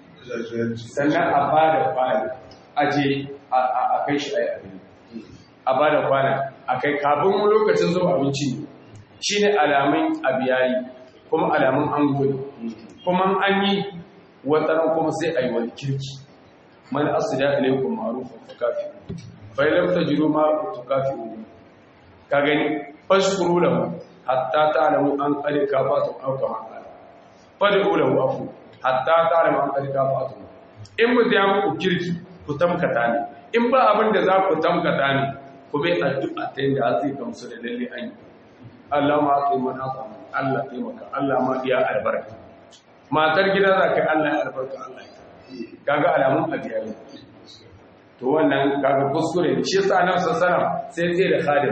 sannan a ba da kwana aje a kai shi a yi abinci a ba da kwana a kai kafin lokacin zuwa abinci shi ne alamun abiyayi kuma alamun an gudu kuma an yi wataran kuma sai a yi wani kirki man asida ilaikum ma'rufun fakafi fa lam tajidu ma tukafi ka gani fashkuru lahu hatta ta'lamu an qad kafatu aw kama qala fad'u lahu afu hatta ta'lamu an qad kafatu in mu ya muku kirki ku tamkata ne in ba abin da za ku tamkata ne ku bai addu'a ta yadda zai gamsu da lalle an yi Allah ma kai mana Allah taimaka Allah ma iya albarka matar gida za ka yi Allah ya albarka Allah ya kaga alamun abiyayi to wannan kaga kuskure ne shi yasa annabi sallallahu sai tsaye da khadim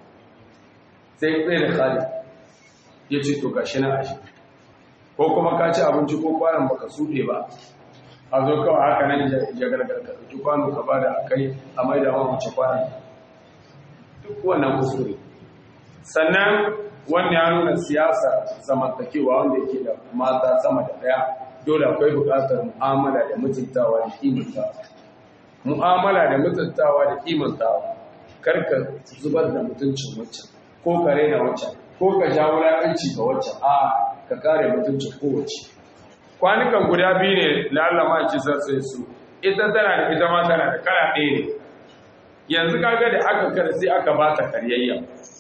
sai tsaye da khadim ya ce to gashi na ashi ko kuma ka ci abinci ko kwanan baka suɗe ba a zo kawai haka nan ya gargar ka ɗauki kwano ka bada akai a maida ma mace kwanan duk wannan kuskure sannan wannan ya nuna siyasa zamantakewa wanda yake da mata sama da daya dole akwai buƙatar mu'amala da mutuntawa da kimantawa mu'amala da mutuntawa da kimantawa karka zubar da mutuncin waccan ko ka raina waccan ko ka ja wulaƙanci ga waccan a ka kare mutuncin kowace kwanukan guda biyu ne lallama ki sai su ita tana da ita ma tana da kala ɗaya ne yanzu kaga da aka kar sai aka ba ta karyayya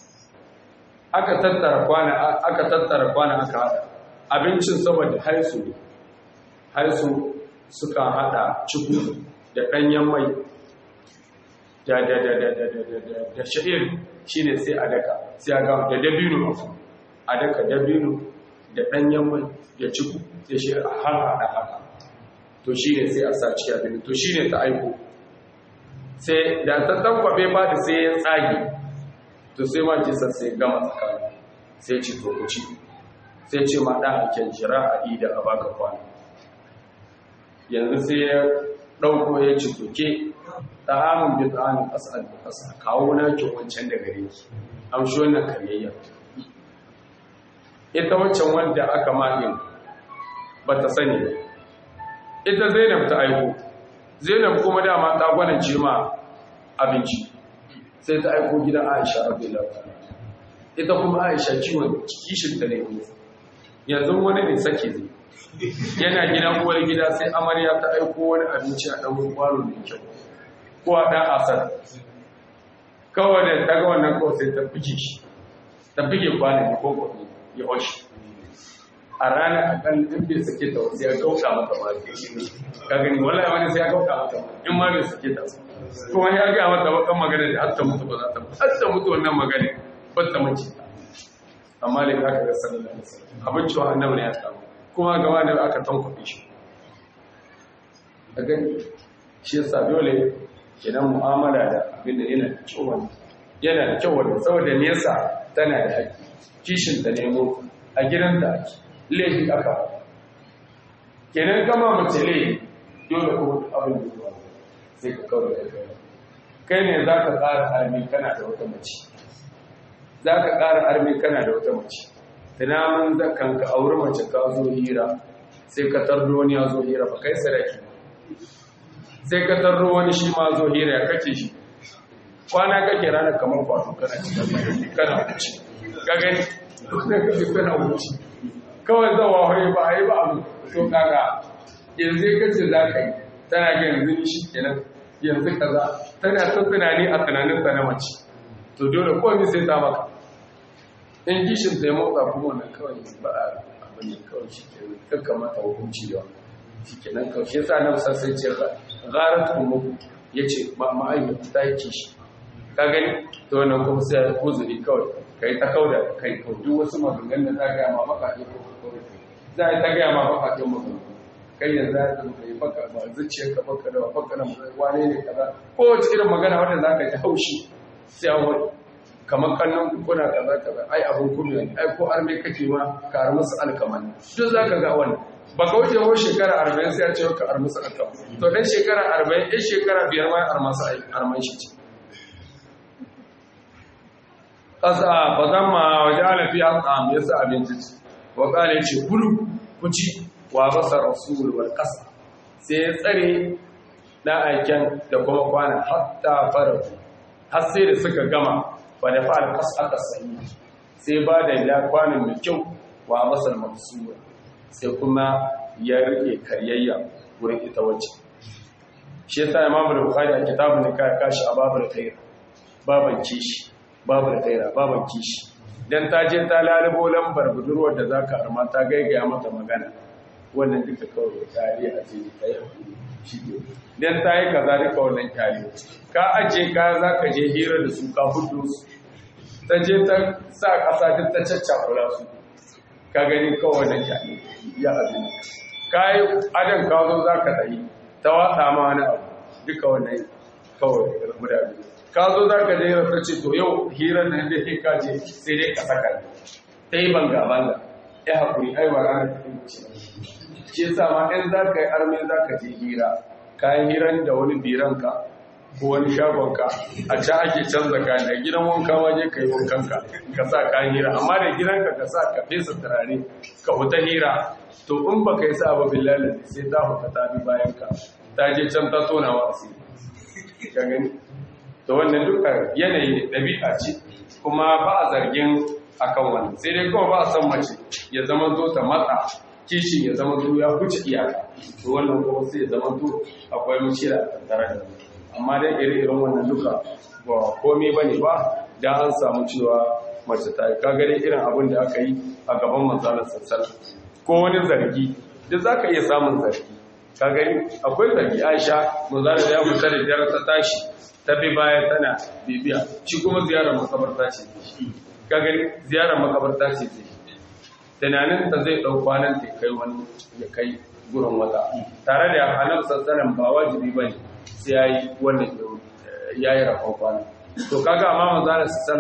aka tattara kwana aka tattara kwana aka hada abincin saboda haisu haisu suka hada ciku da danyen mai da da da da da da da da sha'ir shine sai a daka sai a ga da dabino a daka dabino da danyen mai da ciku sai shi a har hada haka to shine sai a sa cikin abin to shine ta aiko sai da ta tankwabe ba da sai ya tsage to sai ma kisa sai gama tsakani sai ci to ku ci sai ce ma ɗan aiken jira a ida a baka kwana yanzu sai ya ɗauko ya ci toke ta amin bi tsanin ƙasa da ƙasa kawo na ki wancan da gare ki amshi wannan karyayya ita wancan wanda aka maɗin ba ta sani ba ita zainab ta aiko zainab kuma dama ta gwanance ma abinci sai ta aiko gidan aisha abdullahi ita kuma aisha ciwon kishin ta ne yanzu wani ne sake zai yana gidan uwar gida sai amarya ta aiko wani abinci a ɗan kwano mai kyau ko a ɗan asar kawai da ta ga wannan kawai sai ta buge shi ta buge kwanan ko kwanan ya hoshi a ranar a kan in bai sake ta wasu ya gauka mata ba ka gani wallahi wani sai ya gauka mata in ma bai sake ta kuma ya ga mata bakan magana da har ta mutu ba za ta mutu har ta mutu wannan magana ba ta mace amma da aka ga sallallahu alaihi wasallam abin cewa annabi ne ya samu kuma gaba da aka tankwabe shi a gani shi yasa dole idan mu'amala da abin da yana da kyau yana da kyau wanda saboda me yasa tana da haƙƙi kishin ta nemo a gidan da ake laifi aka kenan kama mace laifi dole kuma abin da zuwa sai ka kawai da kai kai ne za ka ƙara armi kana da wata mace za ka ƙara armi kana da wata mace tunamin zakan ka auri mace ka zo hira sai ka tardo wani ya zo hira ba kai saraki sai ka tardo wani shi ma zo hira ya kace shi kwana kake ranar kamar kwato kana cikin kana wuce ka gani sai ka fi kana wuce kawai zawa hoye ba a yi ba abu to kaga yanzu ka ce za ka yi tana ga yanzu shi kenan yanzu kaza tana ta tunani a tunanin ta na mace to dole komai sai ta maka in gishin da ya motsa kuma wannan kawai ba a abin ne kawai shi ke kakka mata hukunci da wannan shi ke nan kawai shi yasa nan san sai ce gara ta mu ya ce ma'aikata ta yi kishi ka gani to wannan kuma sai ya kuzuri kawai ka yi ta kauda kai kawai duk wasu maganganun da za gaya ma baka ɗin ko kawai za a yi ta gaya ma baka ɗin maganganu kai yanzu ya zama ka yi baka ba zuciyar ka baka da baka da wane ne kaza ko wace irin magana wanda za ka ji haushi sai an wani kamar kallon kuna kaza kaza ai abin kuma ne ai ko arme kake ma ka ar musu alkaman duk zaka ga wannan ba ka wuce ko shekara 40 sai ya ce ka ar musu alkaman to dan shekara 40 ɗan shekara biyar ma ar masa arman shi ce kasa ba zan ma waje alafi hatsam ya sa abinci ce wa kale ce kulu ku ci wa basa rasul wal kasa sai ya tsare na aiken da kuma kwana hatta fara har sai da suka gama ba da fa'al kasaka sayi sai ba da ya kwanin mai kyau wa masar mamsuwa sai kuma ya rike karyayya wurin ita wacce shi yasa imam al-bukhari a kitabun ka kashi a babul khair baban kishi babul khaira baban kishi dan ta je ta lalubo lambar budurwar da zaka arma ta gaigaya mata magana wannan duka kawai tare a ce kai shi dan ta yi kaza duka wannan kyale ka aje ka zaka je hira da su ka hudu su ta je ta sa ƙasa duk ta caccakula su ka gani kawai da kyale ya abin ka yi adan ka zo za ka tsayi ta watsa ma wani abu duka wannan kawai rabu da abin ka zo za ka jera ta ce to yau hirar nan da ke kaje sai dai ka saka ta yi banga banga ya haƙuri aiwa ranar ta yi ce shi yasa ma ɗan za ka yi armin za ka je hira kayan hiran da wani biranka ko wani shagonka a can ake canza kayan da gidan wanka waje ka yi wankanka ka sa kayan hira amma da gidanka ka sa ka fesa turare ka huta hira to in ba ka yi sa ba billahi sai ta huta ta bi bayan ka ta je can ta tona wa asiri ka gani to wannan duka yanayi ɗabi'a ce kuma ba a zargin akan wannan sai dai kawai ba a san mace ya zama zo ta matsa kishin ya zama zo ya huce iyaka to wannan kuma sai ya zama to akwai mushira a tattare da amma dai ire-iren wannan duka ba komai ba ne ba da an samu cewa mace ta yi kagare irin abin da aka yi a gaban manzalar sassal ko wani zargi da za ka iya samun zargi kagari akwai zargi aisha manzalar ya fita da biyar ta tashi ta bi baya tana bibiya shi kuma ziyarar makabarta ce kagari ziyarar makabarta ce ce tunanin ta zai ɗau kwanan ta kai wani ya kai gurin wata tare da annabi sassanan ba wajibi ba ne sai ya yi wannan ya yi rafon kwana to kaga amma manzana sassala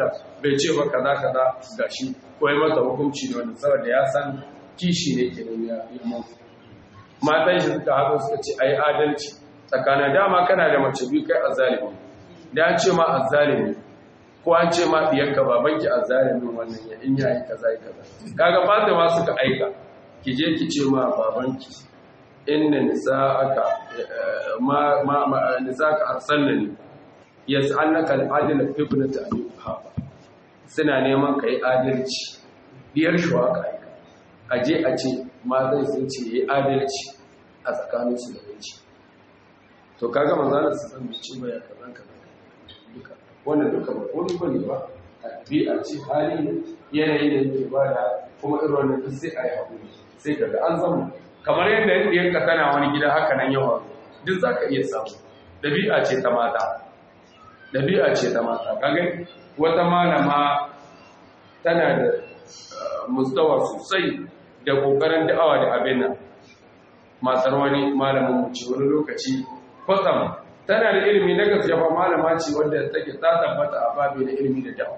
bai ce ba kaza kaza gashi ko ya mata hukunci da wanda saboda ya san kishi ne kenan ya yi mutu matan shi suka haɗu suka ce ai adalci tsakanin dama kana da mace biyu kai azzalimi da an ce ma azzalimi ko an ce ma diyarka babanki azzalimin wannan ya in yayi kaza yi kaza kaga Fatima suka aika ki je ki ce ma babanki inna nisa'aka ma ma, ma nisa'aka arsalnani yas'alnaka al-adl fi ibnati abi quhafa suna neman kai adalci diyar shuwaka aika aje a ce matan sun ce yayi adalci a tsakaninsu da yanci to kaga manzana su san bici baya kazan kaza duka wannan duka ba wani bane ba a ce hali ne yanayi da yake ba da kuma irin wannan duk sai a yi haƙuri sai kaga an zama kamar yadda yadda yanka kana wani gida haka nan yawa duk za ka iya samu ɗabi'a ce ta mata ɗabi'a ce ta mata kaga wata malama tana da mustawa sosai da ƙoƙarin da'awa da abin nan matsar wani malamin mu ce wani lokaci kwatsam tana da ilimi na gaskiya ba malama ce wadda take ta tabbata a babi da ilimi da dawa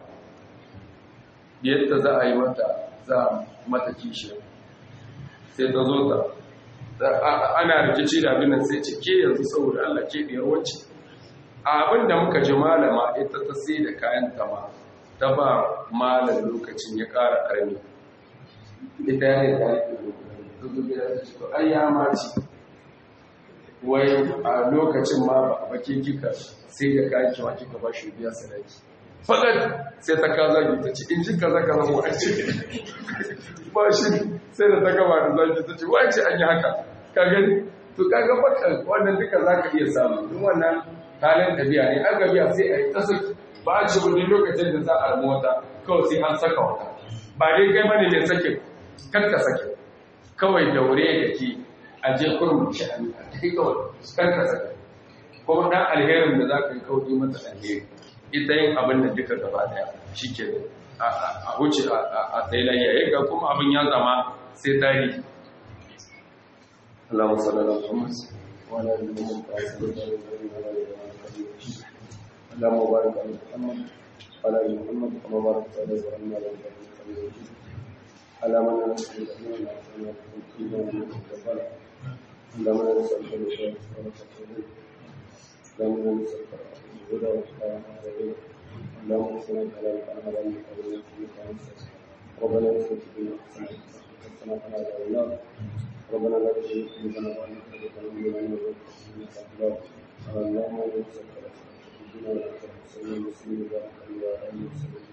yadda za a yi mata za a mata kishi sai ta zo ta ana rikici da abin nan sai ce ke yanzu saboda Allah ke biyar wacce abin da muka ji malama ita ta sai da kayan tama ta ba malam lokacin ya ƙara ƙarni ita ya ne ta yi ai ya mace wai a lokacin ma ba a bake kika sai da kayan kiwa kika ba shi biya sadaki faɗar sai ta kaza ki ta ce in ji kaza kaza mu an ce ba shi sai da ta gaba da zaki ta ce wace an yi haka ka gani to kaga baka wannan duka za ka iya samu in wannan halin tafiya ne an gabiya sai a yi ta saki ba a ce wani lokacin da za a ramu wata kawai sai an saka wata ba dai kai bane mai sakin kan ka sakin kawai daure da ke a je kurum sha'ani a kai kawai kan ka saka kuma dan alherin da za ka yi kawai mata alheri ita yin abin da duka gaba daya shi ke a huce a tsailayya ya ga kuma abin ya zama sai tarihi اللهم صل على محمد وعلى ال محمد اللهم بارك على محمد وعلى ال محمد كما باركت على ابراهيم وعلى ال ابراهيم على من نسأل اللهم اللهم نسألك الهدى اللهم نسألك الهدى والحياة اللهم صل على محمد ربنا اغفر لنا حسنة حسنة على النار ربنا لا تزغ قلوبنا بعد إذ هديتنا وهب لنا من لدنك رحمة اللهم انصرنا على المسلمين وعلى المسلمين وبارك على آله وصحبه